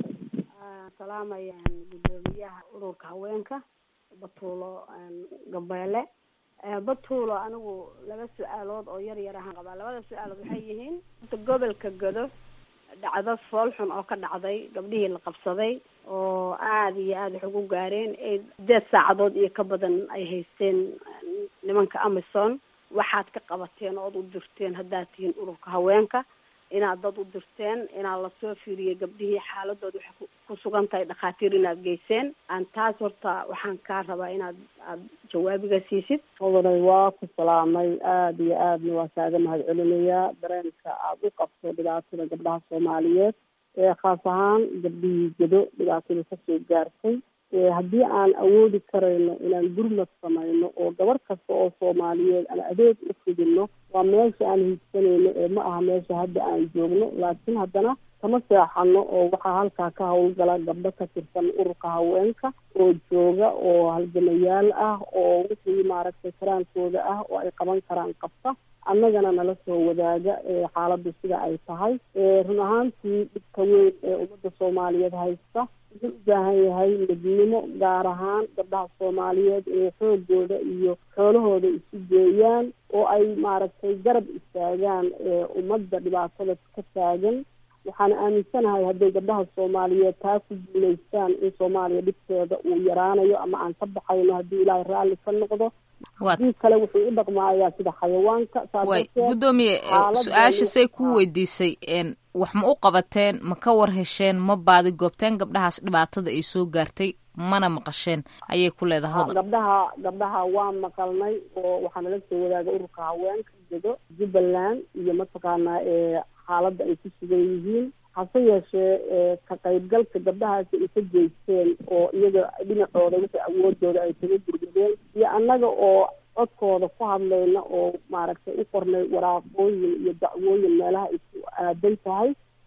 salaamayaan guddoomiyaha ururka haweenka batuulo gabeele batuulo anigu laba su-aalood oo yar yar ahaan qabaa labada su-aalood waxay yihiin horta gobolka godo dhacdo foolxun oo ka dhacday gabdhihii la qabsaday oo aada iyo aada wax ugu gaareen ee sideed saacadood iyo ka badan ay haysteen nimanka amison waxaad ka qabateen ood u dirteen haddaad tihiin ururka haweenka inaad dad u dirteen inaad lasoo fiiriyey gabdhihii xaaladooda waxay ku sugan tahay dhakhaatiir inaad geyseen aan taas horta waxaan kaa rabaa inaad aada jawaabiga siisid
mudanay waa ku salaamay aada iyo aadna waa kaaga mahad celinayaa dareenka aada u qabto dhibaatada gabdhaha soomaaliyeed ee khaas ahaan gabdhihii gedo dhibaatada kasoo gaartay haddii aan awoodi karayno inaan gurmad samayno oo gabar kasta oo soomaaliyeed aan adeeg u fidino waa meesha aan hiigsanayno ee ma aha meesha hadda aan joogno laakiin haddana kama seexano oo waxaa halkaa ka hawlgala gabdho ka tirsan ururka haweenka oo jooga oo halgamayaal ah oo wixii maaragtay karaankooda ah oo ay qaban karaan qabta annagana nala soo wadaaga xaaladdu sida ay tahay run ahaantii dhibka weyn ee ummadda soomaaliyeed haysta wuxuu u baahan yahay midnimo gaar ahaan gabdhaha soomaaliyeed inay xoogooda iyo xoolahooda isu geeyaan oo ay maaragtay garab istaagaan ummadda dhibaatada ka taagan waxaan aaminsanahay hadday gabdhaha soomaaliyeed taa ku guulaystaan in soomaaliya dhibkeeda uu yaraanayo ama aan ka baxayno haddii ilaahay raalli ka noqdo haddii kale wuxuu u dhaqmaayaa sida xayawaanka
way guddoomiye su-aasha say kuu weydiisay wax ma u qabateen ma ka war hesheen ma baadi goobteen gabdhahaas dhibaatada ay soo gaartay mana maqasheen ayay ku leedahay hodan
gabdhaha gabdhaha waa maqalnay oo waxaa nala soo wadaaga ururka haweenka gedo jubbaland iyo mataqaanaa xaaladda ay ku sugan yihiin hase yeeshee ka qaybgalka gabdhahaasi ay ka geysteen oo iyaga dhinacooda wixii awoodooda ay kaga gurgadeen iyo annaga oo codkooda ku hadlayna oo maaragtay u qornay waraaqooyin iyo dacwooyin meelaha ay ku aadan tahay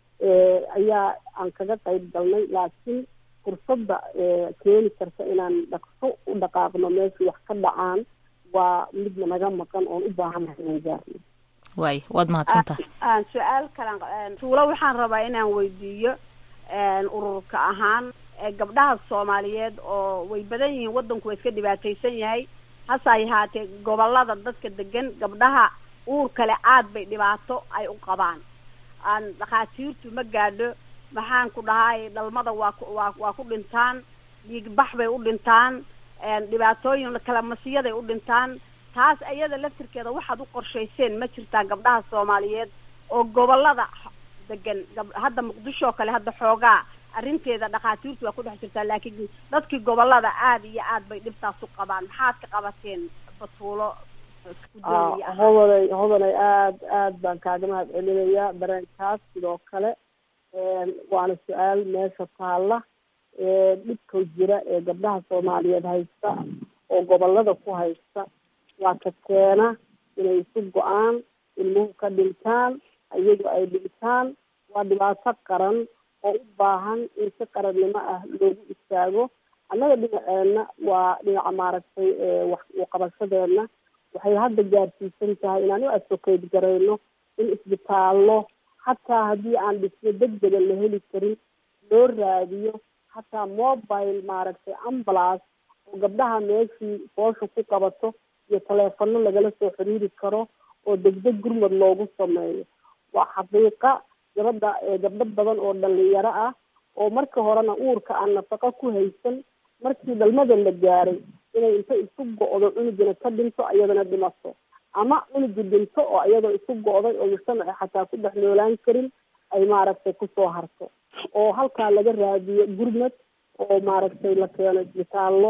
ayaa aan kaga qayb galnay laakiin fursadda keeni karta inaan dhaqso u dhaqaaqno meeshii wax ka dhacaan waa midna naga maqan oon u baahannahay inaan gaarno
waay waad mahadsantahay
aan su-aal kalan tuulo waxaan rabaa inaan weydiiyo ururka ahaan gabdhaha soomaaliyeed oo way badan yihiin waddanku waa iska dhibaataysan yahay hase ay haatee gobolada dadka degan gabdhaha uur kale aad bay dhibaato ay u qabaan aan dhakhaatiirtu ma gaadho maxaan ku dhahay dhalmada waa waa waa ku dhintaan dhiigbax bay u dhintaan dhibaatooyin kala masiyaday u dhintaan taas iyada laftirkeeda waxaad u qorshayseen ma jirtaa gabdhaha soomaaliyeed oo gobolada degan hadda muqdisho oo kale hadda xoogaa arrinteeda dhakhaatiirtu waa ku dhex jirtaa laakiin dadkii gobolada aada iyo aad bay dhibtaas u qabaan maxaad ka qabateen batuulo
hodanay hodanay aad aad baan kaaga mahad celinayaa dareenkaas sidoo kale waana su-aal meesha taalla dhibka jira ee gabdhaha soomaaliyeed haysta oo gobolada ku haysta waa ka keena inay isu go-aan ilmuhu ka dhintaan iyagu ay dhintaan waa dhibaato qaran oo u baahan in si qarannimo ah loogu istaago annaga dhinaceena waa dhinaca maaragtay wax uqabashadeena waxay hadda gaarsiisan tahay inaan u advocate garayno in isbitaallo xataa haddii aan dhismo degdega la heli karin loo raadiyo xataa mobile maaragtay ambulance oo gabdhaha meeshii foosha ku qabato iyo taleefano lagala soo xiriiri karo oo degdeg gurmad loogu sameeyo waa xaqiiqa gabadha gabdho badan oo dhalinyaro ah oo marka horena uurka aan nafaqo ku haysan markii dhalmada la gaaray inay inta isu go-do cunugina ka dhinto iyadana dhimato ama cunugi dhinto oo iyadoo isu go-day oo mujtamaci xataa ku dhex noolaan karin ay maaragtay kusoo harto oo halkaa laga raadiyo gurmad oo maaragtay la keeno isbitaallo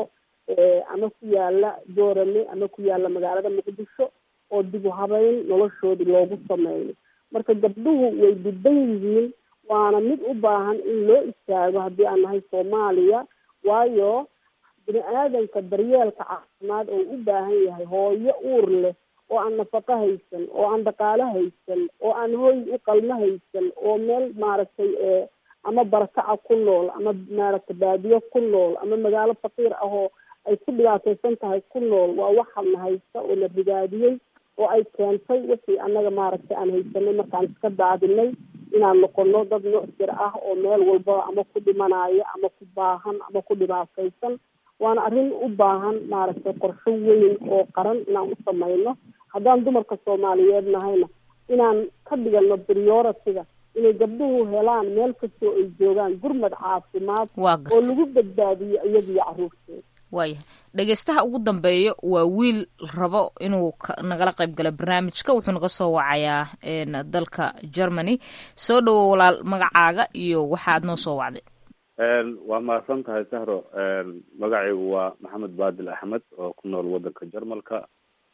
ama ku yaala joorame ama ku yaala magaalada muqdisho oo dib u habeyn noloshoodii loogu sameeyo marka gabdhuhu way dhiban yihiin waana mid u baahan in loo istaago haddii aan nahay soomaaliya waayo bini aadanka daryeelka caafimaad oo u baahan yahay hooyo uur leh oo aan nafaqo haysan oo aan dhaqaalo haysan oo aan hooy u qalmo haysan oo meel maaragtay ama barakaca ku nool ama maaragtay baadiyo ku nool ama magaalo faqiir ah oo ay ku dhibaataysan tahay ku nool waa waxana haysta oo la rigaadiyey oo ay keentay wixii annaga maaragtay aan haysanay markaan iska daadinay inaan noqono dad mucsir ah oo meel walba ama ku dhimanaya ama ku baahan ama ku dhibaataysan waana arrin u baahan maaragtay qorsho weyn oo qaran inaan u samayno haddaan dumarka soomaaliyeed nahayna inaan ka dhigano priority-ga inay gabdhuhu helaan meel kastoo ay joogaan gurmad caafimaad oo lagu badbaadiyo iyadiyo caruurteeda
waayahay dhegeystaha ugu dambeeya waa wiil rabo inuu nagala qayb galo barnaamijka wuxuu naga soo wacayaa dalka germany soo dhawo walaal magacaaga iyo waxaad noo soo wacday
waa mahadsan tahay sahro magacaygu waa maxamed baadil axmed oo ku nool wadanka jarmalka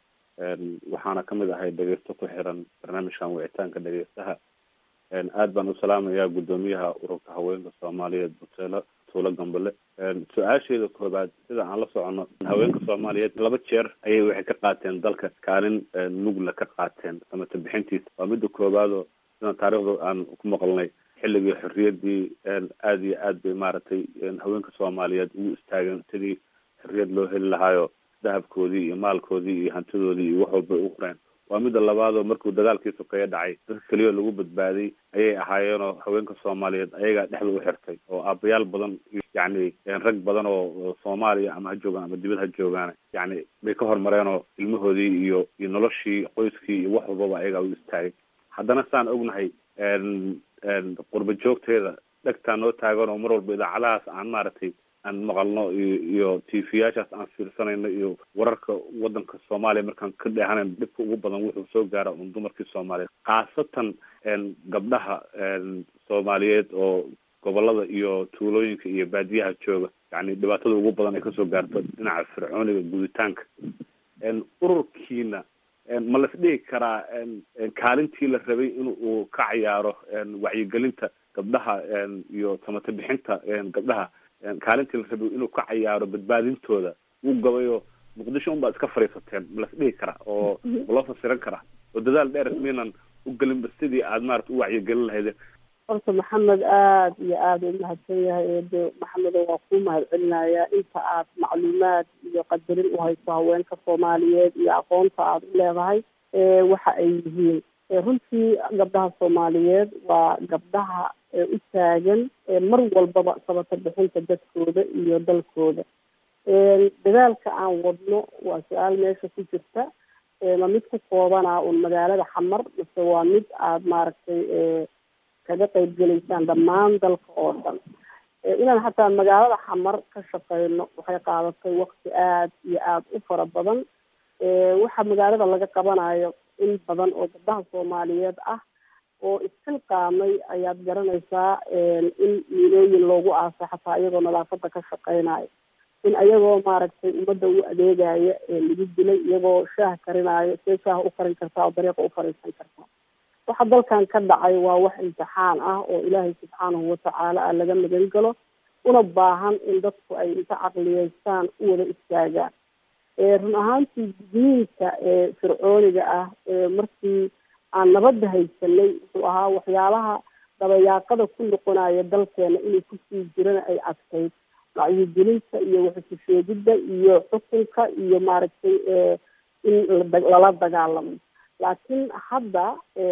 waxaana kamid ahay dhegeysto ku xiran barnaamijkan wicitaanka dhegeystaha aad baan u salaamayaa guddoomiyaha ururka haweenka soomaaliyeed buteelo tuulo gambale su-aasheeda koobaad sida aan la socono haweenka soomaaliyeed laba jeer ayay waxay ka qaateen dalka kaalin mugla ka qaateen samata bixintiisa waa midda koobaadoo sida taariikhda aan ku maqalnay xilligii xorriyadii aada iyo aad bay maaragtay haweenka soomaaliyeed ugu istaageen sidii xorriyad loo heli lahaayo dahabkoodii iyo maalkoodii iyo hantidoodii iyo wax walbay u qoreen waa midda labaadoo markuu dagaalkii sokeeye dhacay dadka keliya lagu badbaaday ayay ahaayeenoo haweenka soomaaliyeed ayagaa dhexda u xirtay oo aabayaal badan yacni rag badan oo soomaaliya ama ha joogaan ama dibad ha joogaan yacni bay ka hormareenoo ilmahoodii iyo iyo noloshii qoyskii iyo wax walbaba ayagaa u istaagay haddana saan ognahay qurba joogteeda dhegtaa noo taagan oo mar walba idaacadahaas aan maaragtay aan maqalno iyo iyo t v yaashaas aan fiirsanayno iyo wararka wadanka soomaaliya markaan ka dheehanayno dhibka ugu badan wuxuu soo gaara un dumarkii soomaaliyeed khaasatan gabdhaha soomaaliyeed oo gobolada iyo tuulooyinka iyo baadiyaha jooga yani dhibaatada ugu badan ay kasoo gaarto dhinaca fircooniga guditaanka ururkiina ma las dhihi karaa kaalintii la rabay in uu ka cayaaro wacyigelinta gabdhaha iyo samata bixinta gabdhaha kaalintii la rabay inuu ka cayaaro badbaadintooda wuu gabayoo muqdisho unbaa iska fadhiisateen ma las dhihi karaa oo ma loo fasiran karaa oo dadaal dheer miinan u gelinba sidii aad maarata u wacyigelin lahaydeen
horta maxamed aada iyo aada u mahadsan yahay eede maxamedo waa kuu mahad celinayaa inta aad macluumaad iyo qadarin u hayso haweenka soomaaliyeed iyo aqoonta aada u leedahay waxa ay yihiin runtii gabdhaha soomaaliyeed waa gabdhaha u taagan mar walbaba sabata bixinta dadkooda iyo dalkooda dadaalka aan wadno waa su-aal meesha ku jirta ma mid ku koobanaa un magaalada xamar mise waa mid aada maaragtay kaga qayb gelaysaan dhammaan dalka oo dhan inaan xataa magaalada xamar ka shaqeyno waxay qaadatay wakti aada iyo aada u fara badan waxa magaalada laga qabanayo in badan oo gabdhaha soomaaliyeed ah oo isxilqaamay ayaad garanaysaa in miilooyin loogu aasay xataa iyagoo nadaafada ka shaqeynayo in ayagoo maaragtay ummadda u adeegaya lagu dilay iyagoo shaah karinaayo see shaah u karin kartaa oo dariiqa u fariisan kartaa waxa dalkan ka dhacay waa wax imtixaan ah oo ilaahay subxaanahu watacaala ah laga magan galo una baahan in dadku ay inta caqliyeystaan u wada istaagaan run ahaantii gudniinka fircooniga ah markii aan nabadda haysanay wuxuu ahaa waxyaalaha dabayaaqada ku noqonaya dalkeena inay kusii jirana ay adkayd wacyigelinta iyo waxususheegidda iyo xukunka iyo maaragtay in lala dagaalamo laakiin hadda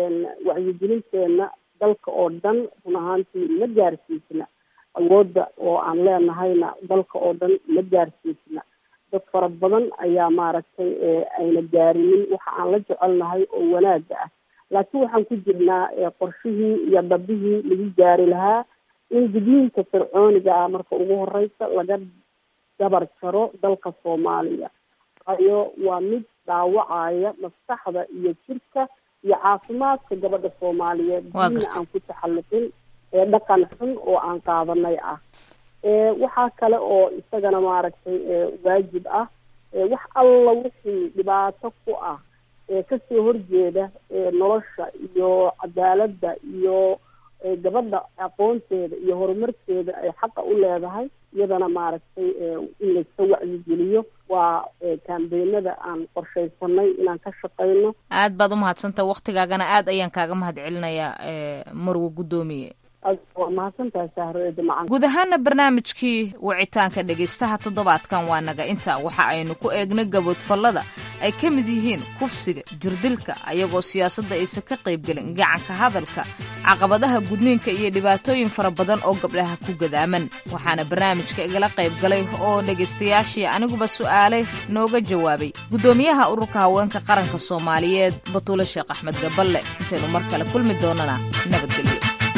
wacyigelinteena dalka oo dhan run ahaantii ma gaarsiisna awoodda oo aan leenahayna dalka oo dhan ma gaarsiisna dad fara badan ayaa maaragtay ayna gaarinin waxa aan la jecelnahay oo wanaaga ah laakiin waxaan ku jirnaa qorshihii iyo dhabihii lagu gaari lahaa in gudniinka fircooniga ah marka ugu horeysa laga dabar jaro dalka soomaaliya waayo waa mid dhaawacaya maskaxda iyo jirka iyo caafimaadka gabadha soomaaliyeed diina aan ku taxalluqin ee dhaqan xun oo aan qaadanay ah waxaa kale oo isagana maaragtay waajib ah wax alla wixii dhibaato ku ah kasoo horjeeda nolosha iyo cadaaladda iyo gabadha aqoonteeda iyo horumarkeeda ay xaqa u leedahay iyadana maaragtay in layska wacyigeliyo waa kaambeenada aan qorshaysanay inaan ka shaqayno
aad baad umahadsantaha waktigaagana aad ayaan kaaga mahad celinayaa marwe guddoomiye
waa mahadsantahay sahroedamacan
guud ahaana barnaamijkii wicitaanka dhegaystaha toddobaadkan waa naga inta waxa aynu ku eegnay gaboodfallada ay ka mid yihiin kufsiga jirdilka ayagoo siyaasadda aysan ka qaybgelin gacanka hadalka caqabadaha gudniinka iyo dhibaatooyin fara badan oo gabdhaha ku gadaaman waxaana barnaamijka igala qayb galay oo dhegaystayaashii aniguba su'aale nooga jawaabay guddoomiyaha ururka haweenka qaranka soomaaliyeed batuule sheekh axmed gaballe intaynu mar kale kulmi doonana nabadgelyo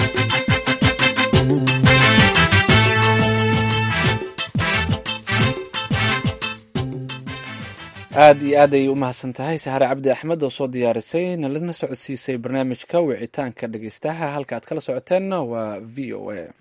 aada iyo aad ayay u mahadsan tahay sahare cabdi axmed oo soo diyaarisay nalana socodsiisay barnaamijka wicitaanka dhegeystaha halka aad kala socoteenna waa v o a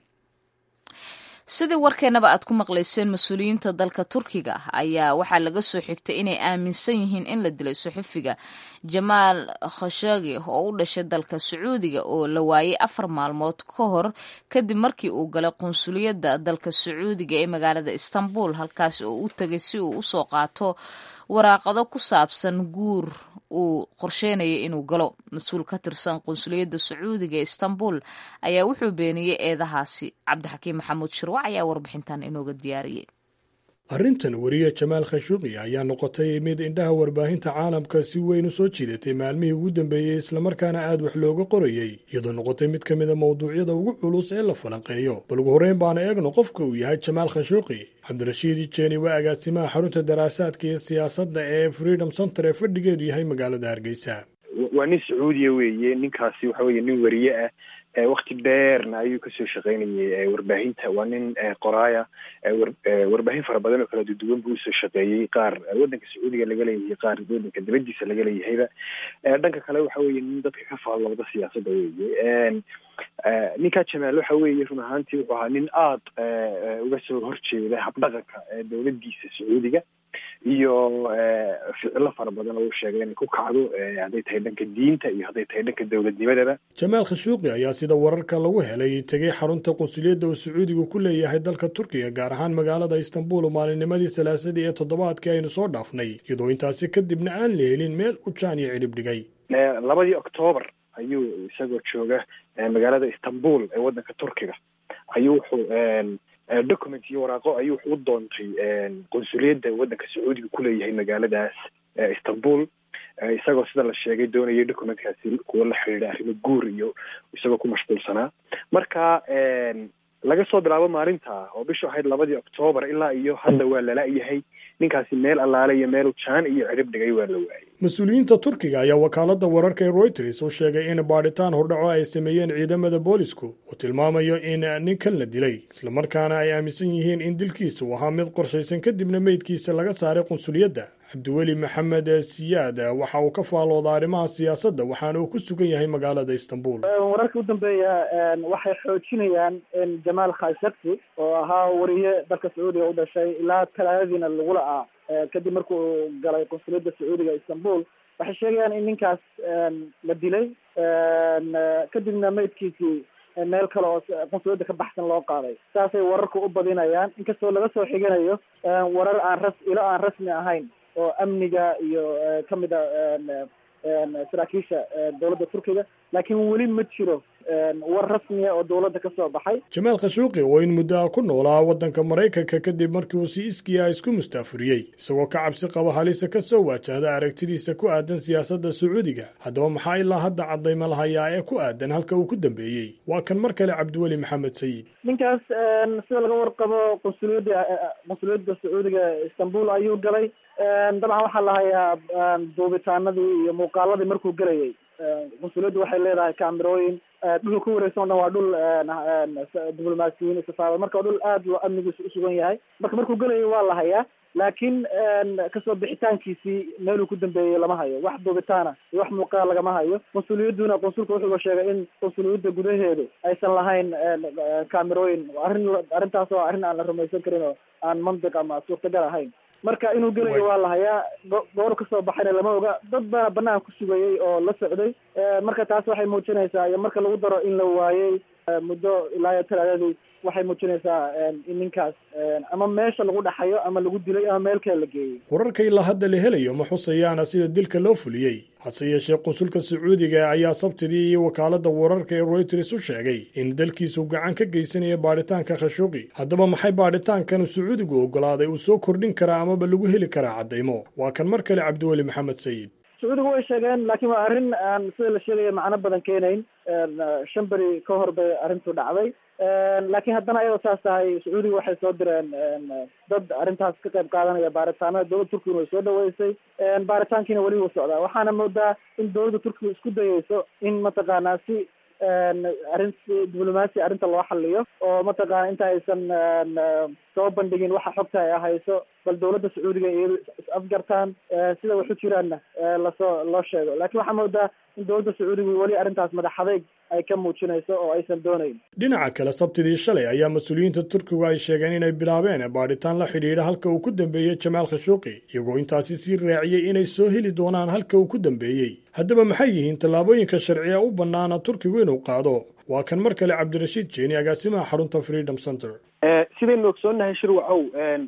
sidii warkeenaba aad ku maqlayseen mas-uuliyiinta dalka turkiga ayaa waxaa laga soo xigtay inay aaminsan yihiin in la dilay suxufiga jamaal khashagi oo u dhashay dalka sacuudiga oo la waayey afar maalmood ka hor kadib markii uu galay qunsuliyadda dalka sacuudiga ee magaalada istanbul halkaas oo u tegay si uu usoo qaato waraaqado ku saabsan guur uu qorsheynaya inuu galo mas-uul ka tirsan qunsuliyadda sacuudiga ee istanbul ayaa wuxuu beeniyey eedahaasi cabdixakiim maxamuud shirwac ayaa warbixintan inooga diyaariyey
arrintan weriye jamaal khashuuqi ayaa noqotay mid indhaha warbaahinta caalamka si weyn u soo jiidatay maalmihii ugu dambeeyey islamarkaana aad wax looga qorayey iyadoo noqotay mid ka mida mawduucyada ugu culus ee la falanqeeyo bal ugu horreyn baana eegno qofka uu yahay jamaal khashuuqi cabdirashiid jeeni waa agaasimaha xarunta daraasaadka iyo siyaasadda ee freedom center ee fadhigeedu yahay magaalada hargeysa
waa nin sacuudiya weeye ninkaasi waxa weeye nin weriye ah wakti dheerna ayuu kasoo shaqeynayay warbaahinta waa nin qoraaya warbaahin fara badan oo kala duduwan buu usoo shaqeeyey qaar waddanka sacuudiga laga leeyahay qaar waddanka dibadiisa laga leeyahayba dhanka kale waxa weeye nin dadka ka faallooda siyaasadda weeye ninkaa jamaal waxa weeye run ahaantii wuxuu ahaa nin aada uga soo horjeeda habdhaqanka dowladdiisa sacuudiga iyo ficilo fara badan oo uu sheegay inay ku kacdo hadday tahay dhanka diinta iyo hadday tahay dhanka dowladnimadaba
jamaal khashuuqi ayaa sida wararka lagu helay tegay xarunta qunsuliyadda uu sacuudigu ku leeyahay dalka turkiga gaar ahaan magaalada istanbul maalinnimadii salaasadii ee toddobaadkii aynu soo dhaafnay iyadoo intaasi kadibna aan la helin meel u jaan iyo cidhib dhigay
labadii octoobar ayuu isagoo jooga magaalada istanbul ee waddanka turkiga ayuu wuxuu document iyo waraaqo ayuu wuxuu u doontay qunsuliyadda waddanka sacuudiga kuleeyahay magaaladaas istanbul isagoo sida la sheegay doonayay documentkaasi kuwa la xidhiidha arrimo guur iyo isagoo ku mashquulsanaa marka laga soo bilaabo maalinta oo bishu ahayd labadii octoobar ilaa iyo hadda waa lala-yahay ninkaasi meel allaale iyo meel jaan iyo cidhib dhigay waa la waayay
mas-uuliyiinta turkiga ayaa wakaaladda wararka ee reuters u sheegay in baadhitaan hordhaco ay sameeyeen ciidamada boolisku uu tilmaamayo in ninkan la dilay islamarkaana ay aaminsan yihiin in dilkiisu ahaa mid qorshaysan kadibna meydkiisa laga saaray qunsuliyadda cabdiweli maxamed siyaad waxa uu ka faalooda arrimaha siyaasadda waxaana uu ku sugan yahay magaalada istanbul
wararka u dambeeya waxay xoojinayaan in jamaal khashagsi oo ahaa wariye dalka sacuudiga u dhashay ilaa talaadadiina lagula ah kadib markuu galay qunsuliyadda sacuudiga istanbul waxay sheegayaan in ninkaas la dilay kadibna meydkiisii meel kale oo qunsuliyadda ka baxsan loo qaaday saasay wararku u badinayaan inkastoo laga soo xiganayo warar aan ras ilo aan rasmi ahayn oo amniga iyo kamid a saraakiisha dowladda turkiga laakiin weli ma jiro war rasmiya oo dowladda ka soo baxay
jamaal khashuuqi oo in muddo ah ku noolaa waddanka maraykanka kadib markii uu si iskiya isku mustaafuriyey isagoo ka cabsi qaba halisa ka soo waajahda aragtidiisa ku aadan siyaasadda sacuudiga haddaba maxaa ilaa hadda caddayma lahayaa ee ku aadan halka uu ku dambeeyey waa kan mar kale cabdiweli maxamed sayid
ninkaas sida laga warqabo qunsuliyadda qunsuliyadda sacuudiga istanbul ayuu galay dabcan waxaa la hayaa duubitaanadii iyo muuqaaladii markuu gelayay qunsuliyaddu waxay leedahay kaamirooyin dhul ku wareegsan o dhan waa dhul diblomaasiyiin safaarad marka waa dhul aad loo amnigiisa usugan yahay marka markuu gelayay waa la hayaa laakiin kasoo bixitaankiisii meeluu ku dambeeyey lama hayo wax duubitaana iyo wax muuqaal lagama hayo qunsuliyaduna qunsulka wuxuuba sheegay in qunsuliyadda gudaheedu aysan lahayn kaamirooyin arrin arrintaas oo arrin aan la rumaysan karin oo aan mantiq ama suurtagal ahayn marka inuu gelayo waa la hayaa goor kasoo baxayna lama oga dad baana banaanka ku sugayay oo la socday marka taas waxay muujinaysaa iyo marka lagu daro in la waayey muddo ilaa iyo talaadadii waxay muujinaysaa in ninkaas ama meesha lagu dhaxayo ama lagu dilay ama meel kale la geeyey
wararka ilaa hadda la helayo ma xusayaana sida dilka loo fuliyey hase yeeshee qunsulka sacuudiga ayaa sabtidii iyo wakaaladda wararka ee royters u sheegay in dalkiisu gacan ka geysanaya baadhitaanka khashuuqi haddaba maxay baadhitaankan sacuudigu oggolaaday uu soo kordhin karaa amaba lagu heli karaa caddaymo waa kan mar kale cabdiweli maxamed sayid
sacuudigu way sheegeen laakiin waa arrin aan sida la sheegaya macno badan keenayn shan beri ka hor bay arrintu dhacday laakiin haddana ayadoo saas tahay sacuudiga waxay soo direen dad arrintaas ka qayb qaadanaya baaritaanada dowladda turkiguna way soo dhaweysay baaritaankiina weli wuu socdaa waxaana moodaa in dowladda turkiga isku dayeyso in mataqaanaa si arrin si diblomaasi arrinta loo xaliyo oo mataqaana inta aysan soo bandhigin waxa xogta ay hayso bal dowladda sacuudiga iyadu is afgartaan sida waxu jiraanna lasoo loo sheego laakiin waxaa moodaa in dowladda sacuudiga weli arrintaas madax adeyg ay ka muujinayso oo aysan doonayn
dhinaca kale sabtidii shalay ayaa mas-uuliyiinta turkigu ay sheegeen inay bilaabeen baadhitaan la xidhiidha halka uu ku dambeeyey jamaal khashuuqi iyagoo intaasi sii raaciyey inay soo heli doonaan halka uu ku dambeeyey haddaba maxay yihiin tallaabooyinka sharciga u bannaana turkigu inuu qaado waa kan mar kale cabdirashiid jeeni agaasimaha xarunta freedom center
sidaynu ogsoonnahay shirwacow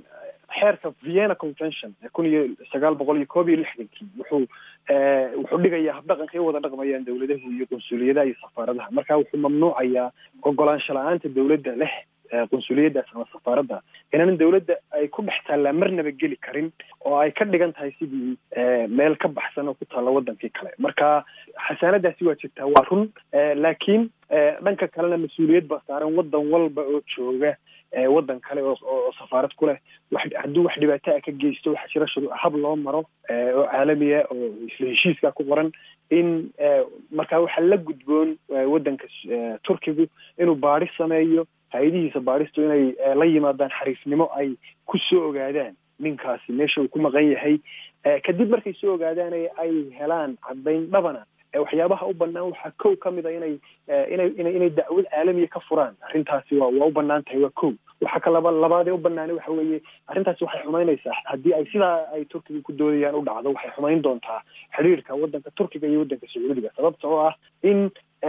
xeerka vienna convention kun iyo sagaal boqol iyo koob iyo lixdankii wuxuu wuxuu dhigayaa habdhaqankay wada dhaqmayaan dowladahu iyo qunsuliyadaha iyo safaaradaha marka wuxuu mamnuucayaa ogolaansho la-aanta dowladda leh qunsuliyadaas ama safaaradda inaanan dowladda ay ku dhex taallaa marnaba geli karin oo ay ka dhigan tahay sidii meel ka baxsan oo ku taalla wadankii kale marka xasaanadaasi waa jirtaa waa run laakiin dhanka kalena mas-uuliyad baa saaran wadan walba oo jooga wadan kale oo oo safaarad ku leh wax hadduu wax dhibaato a ka geysto waxaa jira shuru hab loo maro oo caalamiya oo isla heshiiska ku qoran in markaa waxaa la gudboon wadanka turkigu inuu baadhi sameeyo hay-adihiisa baadhistu inay la yimaadaan xariifnimo ay ku soo ogaadaan ninkaasi meesha uu ku maqan yahay kadib markay soo ogaadaan ay helaan caddayn dhabana waxyaabaha u banaan waxaa kow ka mid a inay inay inay inay dacwad caalamiya ka furaan arrintaasi waa waa u banaan tahay waa kow waxaa ka laba labaadee u banaanay waxa weeye arrintaasi waxay xumaynaysaa haddii ay sidaa ay turkiga ku doodayaan u dhacdo waxay xumayn doontaa xiriirka wadanka turkiga iyo wadanka sacuudiga sababta oo ah in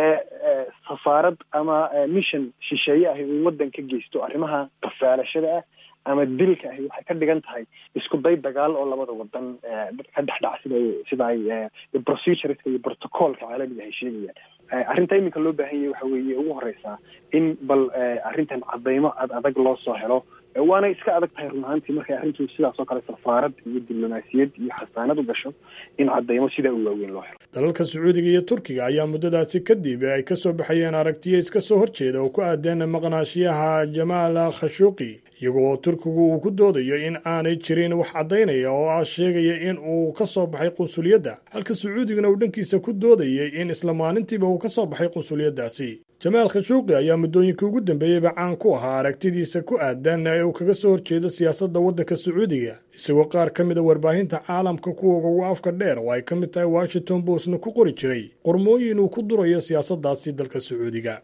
safaarad ama mission shisheeye ahi uu wadan ka geysto arrimaha qafaalashada ah ama dilka ahi waxay ka dhigan tahay isku day dagaal oo labada wadan ka dhexdhac sida sida ay procedureska iyo protocolka caalamiga ay sheegayaan arrinta iminka loo baahan yahay waxa weeye ugu horeysaa in bal arrintan cadaymo ad adag loo soo helo waana iska adag tahay run ahaantii markay arrintu sidaas oo kale safaarad iyo diblomaasiyad iyo xasaanad u gasho in cadaymo sidaa u waaweyn loo helo
dalalka sacuudiga iyo turkiga ayaa muddadaasi kadib ay ka soo baxayeen aragtiyo iska soo horjeeda oo ku aadeen maqnaashiyaha jamaal khashuuqi iyagoo turkigu uu ku doodayo in aanay jirin wax caddaynaya oo ah sheegaya in uu ka soo baxay qunsuliyadda halka sacuudiguna uu dhankiisa ku doodayay in isla maalintiiba uu ka soo baxay qunsuliyaddaasi jamaal khashuuqi ayaa muddooyinkii ugu dambeeyeyba caan ku ahaa aragtidiisa ku aadan ee uu kaga soo horjeedo siyaasadda waddanka sacuudiga isagoo qaar ka mid a warbaahinta caalamka kuwoga ugu afka dheer oo ay ka mid tahay washington bostna ku qori jiray qormooyin uu ku durayo siyaasaddaasi dalka sacuudiga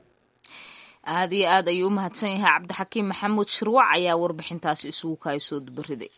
aada iyo aad ayuu u mahadsan yahay cabdixakiim maxamuud shirwac ayaa warbixintaasi isugu kaay soo dubariday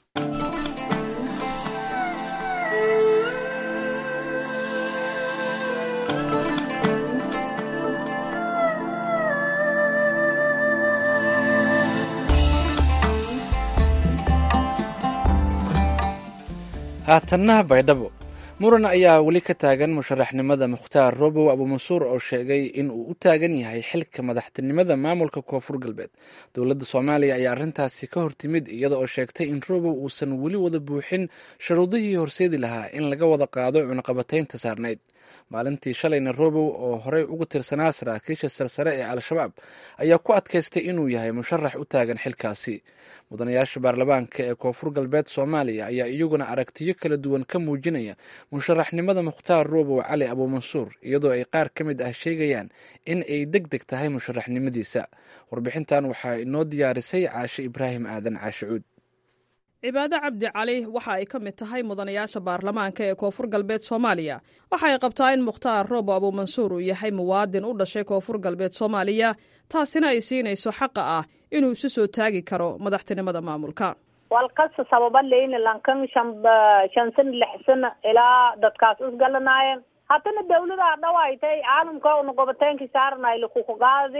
haatanna baydhabo muran ayaa weli ka taagan musharaxnimada mukhtaar robow abuumansuur oo sheegay in uu u taagan yahay xilka madaxtinimada maamulka koonfur galbeed dowladda soomaaliya ayaa arrintaasi ka hortimid iyada oo sheegtay in robow uusan weli wada buuxin sharuudihii horseedi lahaa in laga wada qaado cunaqabataynta saarnayd maalintii shalayna robow oo horey ugu tirsanaa saraakiisha sarsare ee al-shabaab ayaa ku adkaystay inuu yahay musharax u taagan xilkaasi mudanayaasha baarlamaanka ee koonfur galbeed soomaaliya ayaa iyaguna aragtiyo kala duwan ka muujinaya musharaxnimada mukhtaar robow cali abuumansuur iyadoo ay qaar ka mid ah sheegayaan in ay deg deg tahay musharaxnimadiisa warbixintan waxaa inoo diyaarisay caashe ibraahim aadan caashicuud
cibaado cabdi cali waxa ay ka mid tahay mudanayaasha baarlamaanka ee koonfur galbeed soomaaliya waxa ay qabtaa in mukhtaar roobo abuumansuur uu yahay muwaadin u dhashay koonfur galbeed soomaaliya taasina ay siinayso xaqa ah inuu isu soo taagi karo madaxtinimada maamulka
walkasta sababa leyna lankan shan shan sana lix sana ilaa dadkaas isgalanaayeen haddana dawladaa dhawaaytay caalamka una gobateenkii saaranay lakukugaadi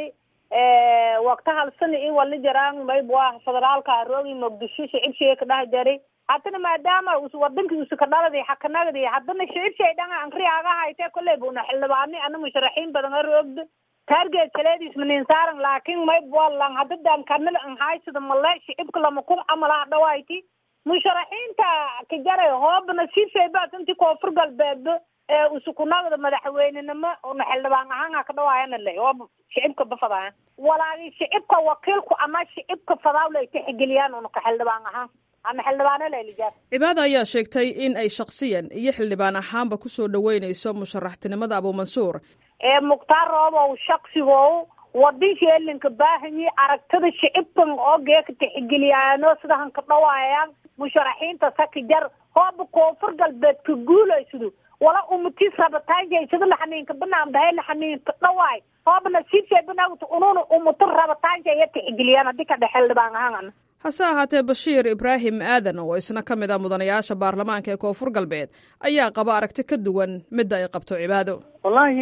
wakta hal sana i wali jaraan mayb waa federaalka roogi muqdisho shicibshay ka dhaha jari haddana maadaama us wadankii usa ka dhaladi xakanagdi haddana shicibshay dhanga ankriyaga hayte kolley buna xildhibaani ana musharaxiin badan a roogda target kaleedis manin saaran laakin mayb walan hadadan kanada an haysada male shicibka lama ku camalaha dhawayti musharaxiinta ka jaray hoobana sifay baad inti koonfur galbeedba ee usukunagda madaxweynenimo una xildhibaan ahaan ka dhawaayana le oo shicibka bafadaayan walaagi shicibka wakiilku ama shicibka fadaawle ay tixgeliyaan una ka xildhibaan ahaan ama xildhibaano lelijaar
cibaada ayaa sheegtay in ay shakhsiyan iyo xildhibaan ahaanba kusoo dhaweynayso musharaxtinimada abuumansuur
ee mukhtaar roobow shaksigow wadin sheelinka baahanyi aragtida shicibkan oo geeka tixgeliyaano sidahan ka dhawaayaan musharaxiinta saki jar hooba koonfur galbeed ka guulaysado wala umatis rabitaanjay laxaniinka banaan bahay laxaniinka dhawaay hoobna sifay banaagta ununa umata rabitaanja iyo tixgeliyaan haddii ka dhex xildhibaan ahaan
hase ahaatee bashiir ibraahim aadan oo isna ka mid ah mudanayaasha baarlamaanka ee koonfur galbeed ayaa qaba aragti ka duwan midda ay qabto cibaado
wallaahi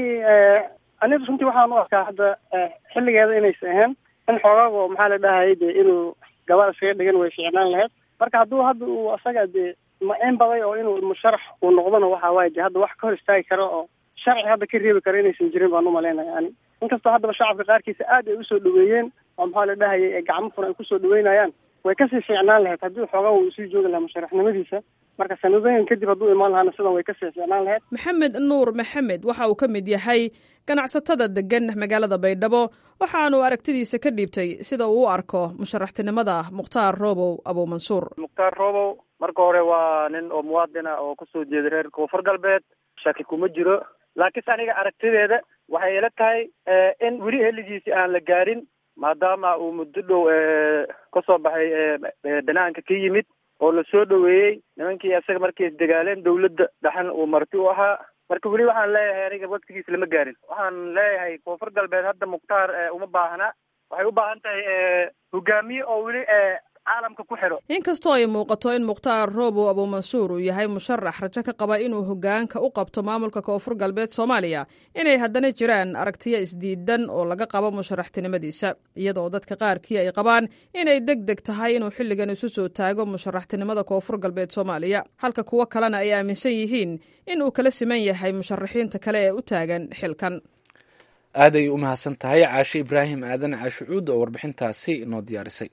aniga runtii waxaan u arkaa hadda xilligeeda inaysa ahayn in xoogaago maxaa la dhahayay de inuu gabadh iskaga dhigan way fiicnaan lahayd marka hadduu hadda uu asaga de ma-in baday oo inuu musharax uu noqdona waxa waaye de hadda wax ka hor istaagi karo oo sharci hadda ka reebi karo inaysan jirin baan umalaynaya ani inkastoo haddaba shacabka qaarkiisa aad ay usoo dhaweeyeen oo maxaa la dhahayay gacmo furan ay kusoo dhaweynayaan way kasii fiicnaan lahayd haddii xoogaa uu sii joogi lahaa musharaxnimadiisa marka sanadooyin kadib hadduu imaan lahaana sidan way kasii fiicnaan lahayd
maxamed nuur maxamed waxa uu ka mid yahay ganacsatada degan magaalada baydhabo waxaanu aragtidiisa ka dhiibtay sida uu u arko musharaxtinimada mukhtaar roobow abuumansuur
mukhtaar roobow marka hore waa nin oo muwaadina oo kasoo jeeda reer koonfur galbeed shaki kuma jiro laakiinse aniga aragtideeda waxay ila tahay in weli heligiisi aan la gaarin maadaama uu muddo dhow kasoo baxay banaanka ka yimid oo lasoo dhaweeyey nimankii isaga markay isdagaaleen dawladda dhaxan uu marti u ahaa marka weli waxaan leeyahay aniga waktigiisa lama gaarin waxaan leeyahay koonfur galbeed hadda mukhtaar uma baahna waxay u baahan tahay hogaamiye oo weli caalamka ku xidho
inkastoo ay muuqato in mukhtaar roobow abuumansuur uu yahay musharax rajo ka qaba inuu hogaanka u qabto maamulka koonfur galbeed soomaaliya inay haddana jiraan aragtiyo isdiidan oo laga qabo musharaxtinimadiisa iyadoo dadka qaarkii ay qabaan inay deg deg tahay inuu xilligan isu soo taago musharaxtinimada koonfur galbeed soomaaliya halka kuwo kalena ay aaminsan yihiin in uu kala siman yahay musharaxiinta kale ee u taagan xilkan
aaday u mahadsan tahay caashe ibraahim aadan caashucuud oo warbixintaasi inoo diyaarisay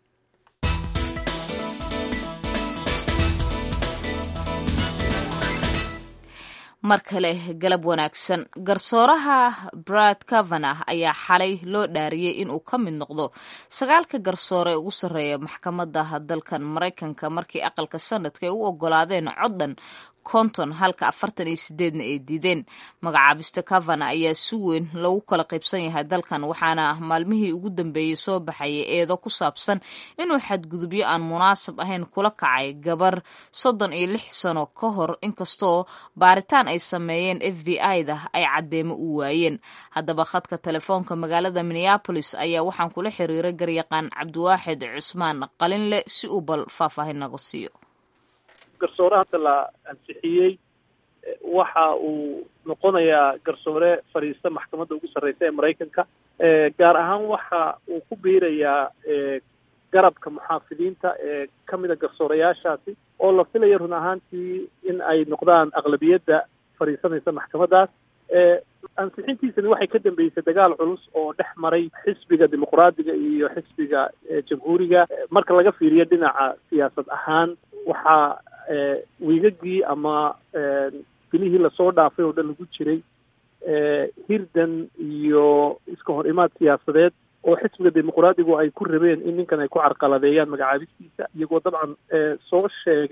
mar kale galab wanaagsan garsooraha brad kavanah ayaa xalay loo dhaariyey inuu ka mid noqdo sagaalka garsoore ee ugu sarreeya maxkamada dalkan maraykanka markii aqalka sanadka ay u ogolaadeen coddan konton halka afartan iyo sideedna ay diideen magacaabista kavana ayaa si weyn lagu kala qaybsan yahay dalkan waxaana maalmihii ugu dambeeyey soo baxayay eedo ku saabsan inuu xadgudubyo aan munaasab ahayn kula kacay gabar soddon iyo lix sano ka hor inkastoo baaritaan ay sameeyeen f b i-da ay caddeemo u waayeen haddaba khadka telefoonka magaalada minneabolis ayaa waxaan kula xiriiray garyaqaan cabdiwaaxid cusmaan qalinle si uu bal faahfaahin naga siiyo
garsoore hadda la ansixiyey waxa uu noqonayaa garsoore fadhiista maxkamadda ugu sarreysa ee maraykanka gaar ahaan waxa uu ku biirayaa garabka muxaafidiinta ee ka mida garsoorayaashaasi oo la filaya run ahaantii in ay noqdaan aqlabiyadda fadhiisanaysa maxkamaddaas ansixintiisani waxay ka dambeysay dagaal culus oo dhex maray xisbiga dimuqraadiga iyo xisbiga jamhuuriga marka laga fiiriyo dhinaca siyaasad ahaan waxaa wiigagii ama bilihii lasoo dhaafay oo dhan lagu jiray hirdan iyo iska hor imaad siyaasadeed oo xisbiga dimuqraadigu ay ku rabeen in ninkan ay ku carqaladeeyaan magacaabistiisa iyagoo dabcan soo sheegay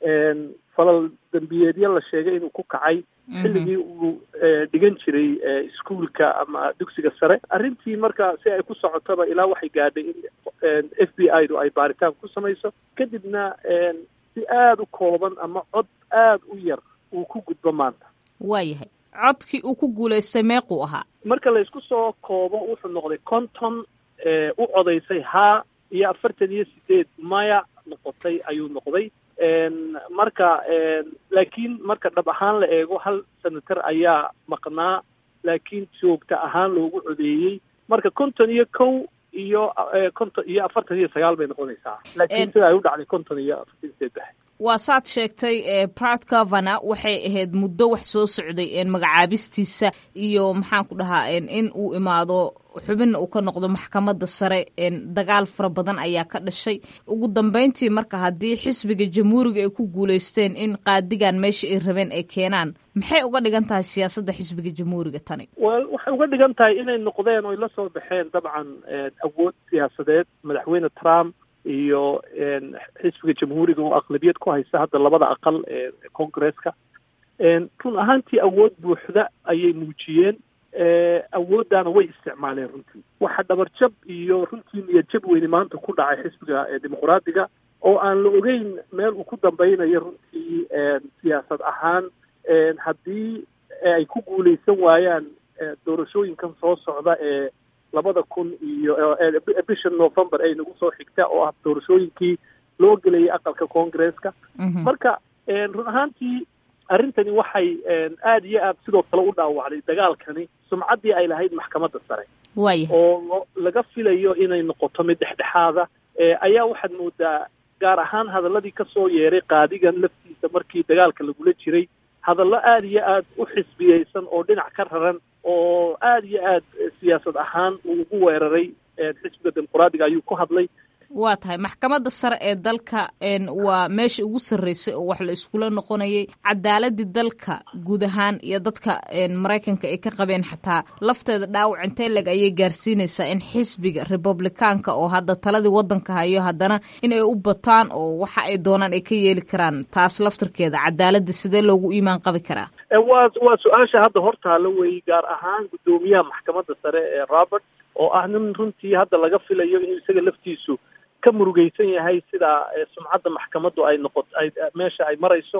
falal dembiyeedyo la sheegay inuu ku kacay xilligii uu dhigan jiray iskuolka ama dugsiga sare arrintii marka si ay ku socotaba ilaa waxay gaadhay in f b i du ay baaritaan ku samayso kadibna si aada u kooban ama cod aada u yar uu ku gudbo maanta
waayahay codkii uu ku guulaystay meequu ahaa
marka laysku soo koobo wuxuu noqday konton u codaysay haa iyo afartan iyo sideed maya noqotay ayuu noqday marka laakiin marka dhab ahaan la eego hal senator ayaa maqnaa laakiin joogta ahaan loogu codeeyey marka konton iyo kow iyo konton iyo afartan iyo sagaal bay noqonaysaa laakiin sida ay u dhacday konton iyo afartan iyo saddex
waa saad sheegtay prat governor waxay ahayd muddo wax soo socday magacaabistiisa iyo maxaan ku dhahaa in uu imaado xubinna uu ka noqdo maxkamadda sare dagaal fara badan ayaa ka dhashay ugu dambeyntii marka haddii xisbiga jamhuuriga ay ku guulaysteen in qaadigan meesha ay rabeen ay keenaan maxay uga dhigan tahay siyaasadda xisbiga jamhuuriga tani
wel waxay uga dhigan tahay inay noqdeen oy la soo baxeen dabcan awood siyaasadeed madaxweyne trump iyo xisbiga jamhuuriga oo aqlabiyad ku haysta hadda labada aqal ee congresska run ahaantii awood buuxda ayay muujiyeen awooddaana way isticmaaleen runtii waxa dhabarjab iyo runtii niyadjab weyne maanta ku dhacay xisbiga dimuqraadiga oo aan la ogeyn meel uu ku dambeynayo runtii siyaasad ahaan haddii ay ku guuleysan waayaan doorashooyinkan soo socda ee labada kun iyo bisha november ay nagu soo xigta oo ah doorashooyinkii loo gelayay aqalka congresska marka run ahaantii arrintani waxay aada iyo aad sidoo kale u dhaawacday dagaalkani sumcaddii ay lahayd maxkamadda sare oo laga filayo inay noqoto mid dhexdhexaada ayaa waxaad moodaa gaar ahaan hadaladii kasoo yeeray qaadigan laftiisa markii dagaalka lagula jiray hadallo aada iyo aad u xisbiyeysan oo dhinac ka raran oo aada iyo aad siyaasad ahaan uu ugu weeraray xisbiga dimuqraadiga ayuu ku hadlay
waa tahay maxkamadda sare ee dalka waa meesha ugu sarreysay oo wax la iskula noqonayay cadaaladii dalka guud ahaan iyo dadka maraykanka ay ka qabeen xataa lafteeda dhaawac intee leg ayay gaarsiinaysaa in xisbiga republikaanka oo hadda taladii waddanka hayo haddana in ay u bataan oo waxa ay doonaan ay ka yeeli karaan taas laftarkeeda cadaaladda sidee loogu iimaan qabi karaa
waa waa su-aasha hadda hortaala weeye gaar ahaan guddoomiyaha maxkamadda sare ee robert oo ah nin runtii hadda laga filayo inuu isaga laftiisu ka murugeysan yahay sida sumcadda maxkamaddu ay noqot ay meesha ay marayso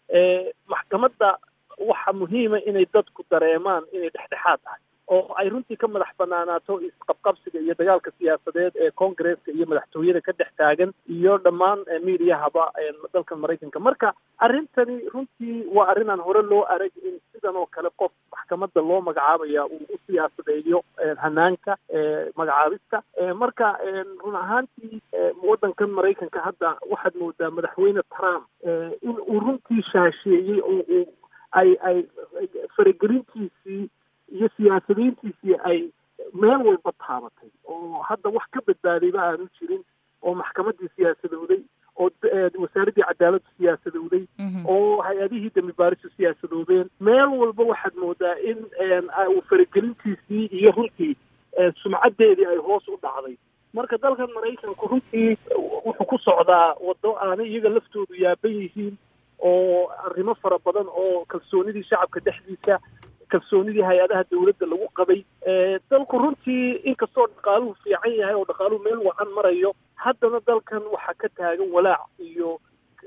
maxkamadda waxa muhiima inay dadku dareemaan inay dhexdhexaad tahay oo ay runtii ka madax banaanaato isqabqabsiga iyo dagaalka siyaasadeed ee congresska iyo madaxtooyada ka dhex taagan iyo dhammaan miidiyahaba dalka maraykanka marka arrintani runtii waa arrin aan hore loo arag in sidan oo kale qof maxkamadda loo magacaabaya uu u siyaasadeeyo hanaanka magacaabista marka run ahaantii waddankan maraykanka hadda waxaad moodaa madaxweyne trump in uu runtii shaasheeyey oo uu ay ay faragelintiisii iyo siyaasadiintiisii ay meel walba taabatay oo hadda wax ka badbaadayba aanu jirin oo maxkamaddii siyaasadowday oo wasaaraddii cadaaladdu siyaasadowday oo hay-adihii dambi baarisu siyaasadoobeen meel walba waxaad moodaa in uu faragelintiisii iyo runtii sumcaddeedii ay hoos u dhacday marka dalkan maraykanku runtii wuxuu ku socdaa waddo aanay iyaga laftoodu yaaban yihiin oo arrimo fara badan oo kalsoonidii shacabka dhexdiisa kalsoonidii hay-adaha dawladda lagu qabay dalku runtii inkastoo dhaqaaluhu fiican yahay oo dhaqaaluhu meel wacan marayo haddana dalkan waxaa ka taagan walaac iyo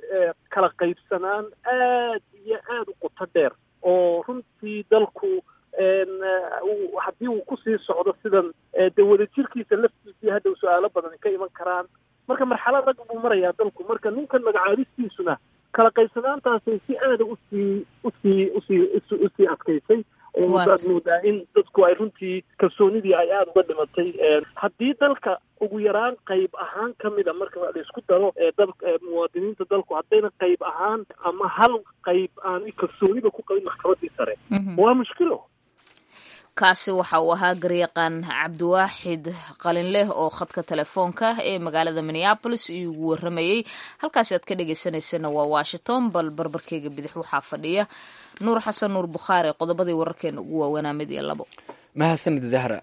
kala qaybsanaan aad iyo aada u qoto dheer oo runtii dalku haddii uu kusii socdo sidan dee wadajirkiisa laftiisii hadda su-aalo badan ka iman karaan marka marxalad rag buu marayaa dalku marka ninkan magacaabistiisuna kala qaybsanaantaasay si aada usii usii usii usii adkaysay oo aad moodaa in dadku ay runtii kalsoonidii ay aada uga dhimatay haddii dalka ugu yaraan qayb ahaan ka mida marka la isku daro dal muwaadiniinta dalku haddayna qayb ahaan ama hal qayb aan kalsooniba ku qabin maxkamaddii sare waa mushkilo
kaasi waxa uu ahaa garyaqaan cabdiwaaxid qalinleh oo khadka telefoonka ee magaalada minneabolis iugu waramayey halkaasi aad ka dhegeysaneysana waa washington bal barbarkeyga bidix waxaa fadhiya nuur xasan nuur bukhaari qodobadii wararkeena ugu waaweynaa mid iyo labo
mahadsanid zahra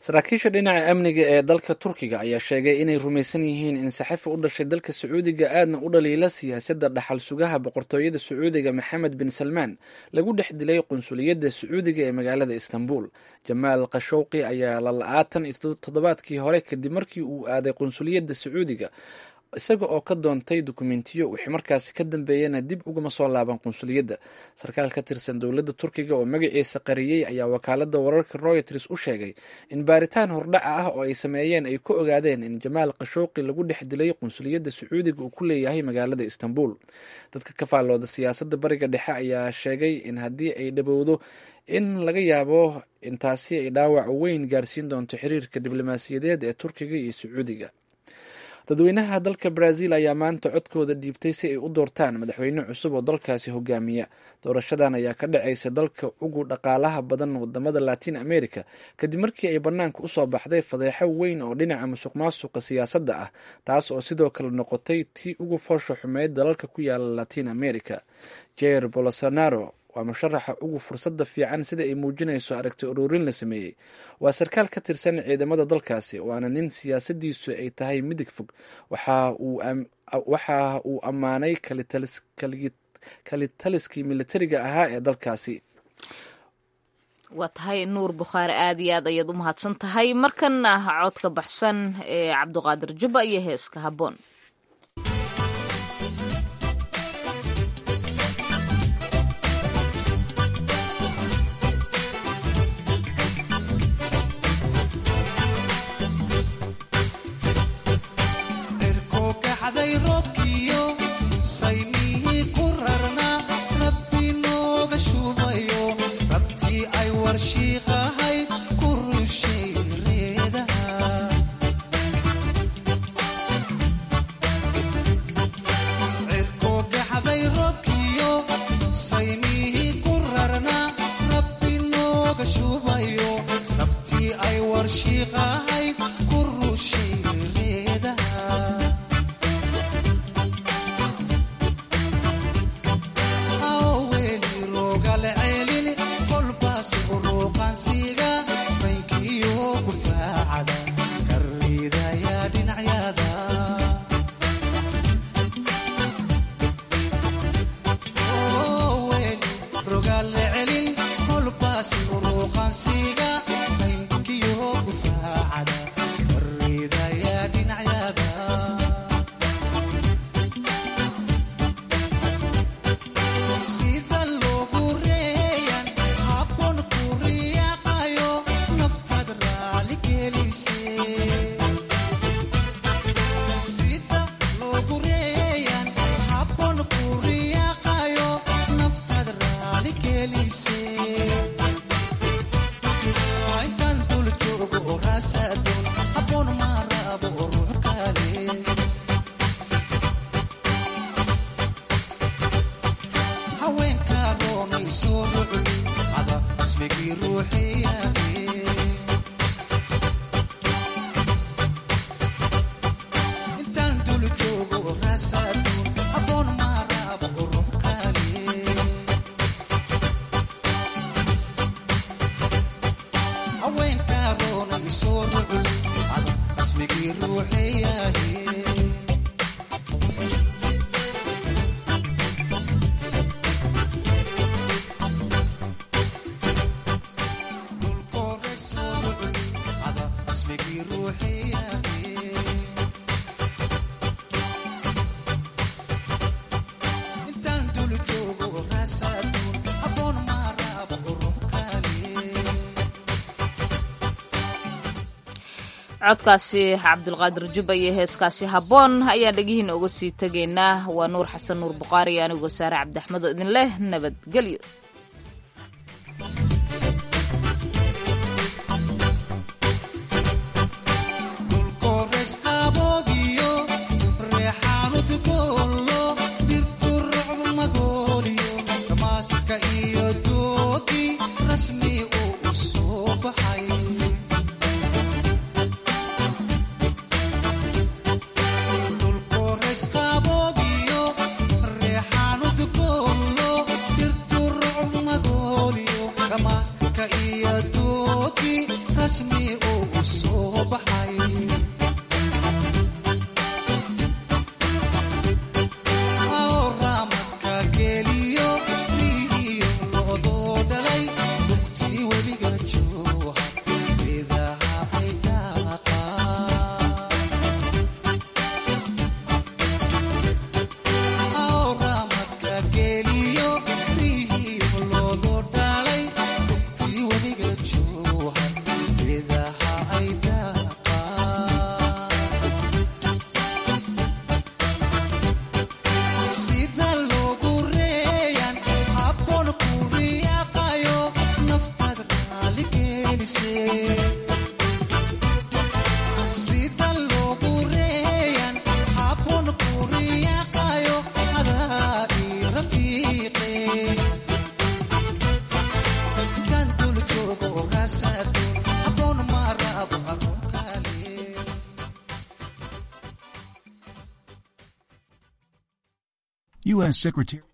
saraakiisha dhinaca amniga ee dalka turkiga ayaa sheegay inay rumaysan yihiin in saxafi u dhashay dalka sacuudiga aadna u dhaliila siyaasadda dhaxal sugaha boqortooyada sacuudiga maxamed bin salmaan lagu dhex dilay qunsuliyadda sacuudiga ee magaalada istanbul jamaal khashowqi ayaa lala-aatan iyo toddobaadkii hore kadib markii uu aaday qunsuliyadda sacuudiga isaga oo ka doontay dukumentiyo wixii markaasi ka dambeeyana dib ugama soo laaban qunsuliyadda sarkaal ka tirsan dowladda turkiga oo magaciisa qariyey ayaa wakaalada wararka royters u sheegay in baaritaan hordhaca ah oo ay sameeyeen ay ku ogaadeen in jamaal khashowqi lagu dhex dilay qunsuliyadda sacuudiga uu ku leeyahay magaalada istanbul dadka ka faallooda siyaasadda bariga dhexe ayaa sheegay in haddii ay dhabowdo in laga yaabo intaasi ay dhaawac weyn gaarsiin doonto xiriirka diblomaasiyadeed ee turkiga iyo sacuudiga dadweynaha dalka brazil ayaa maanta codkooda dhiibtay si ay u doortaan madaxweyne cusub oo dalkaasi hogaamiya doorashadan ayaa ka dhacaysa dalka ugu dhaqaalaha badan wadamada latin america kadib markii ay banaanka usoo baxday fadeexo weyn oo dhinaca musuq maasuqa siyaasadda ah taas oo sidoo kale noqotay tii ugu foosha xumeyd dalalka ku yaala latin america jair bolsonaro waa musharaxa ugu fursadda fiican sida ay muujinayso aragti ururin la sameeyey waa sarkaal ka tirsan ciidamada dalkaasi waana nin siyaasadiisu ay tahay midig fog waxa uu ammaanay kalitaliskii militariga ahaa ee dalkaasi
waa tahay nuur bukhaari aad iyo aad ayaad u mahadsan tahay markana codka baxsan ee cabdiqaadir jubba iyo heeska habboon codkaasi cabdulqaadir jubba iyo heeskaasi habboon ayaa dhegihiina uga sii tegaynaa waa nuur xasan nuur bukhaari iyo anigoo saare cabdiaxmed oo idin leh nabadgelyo
rasmi U.S. Secretary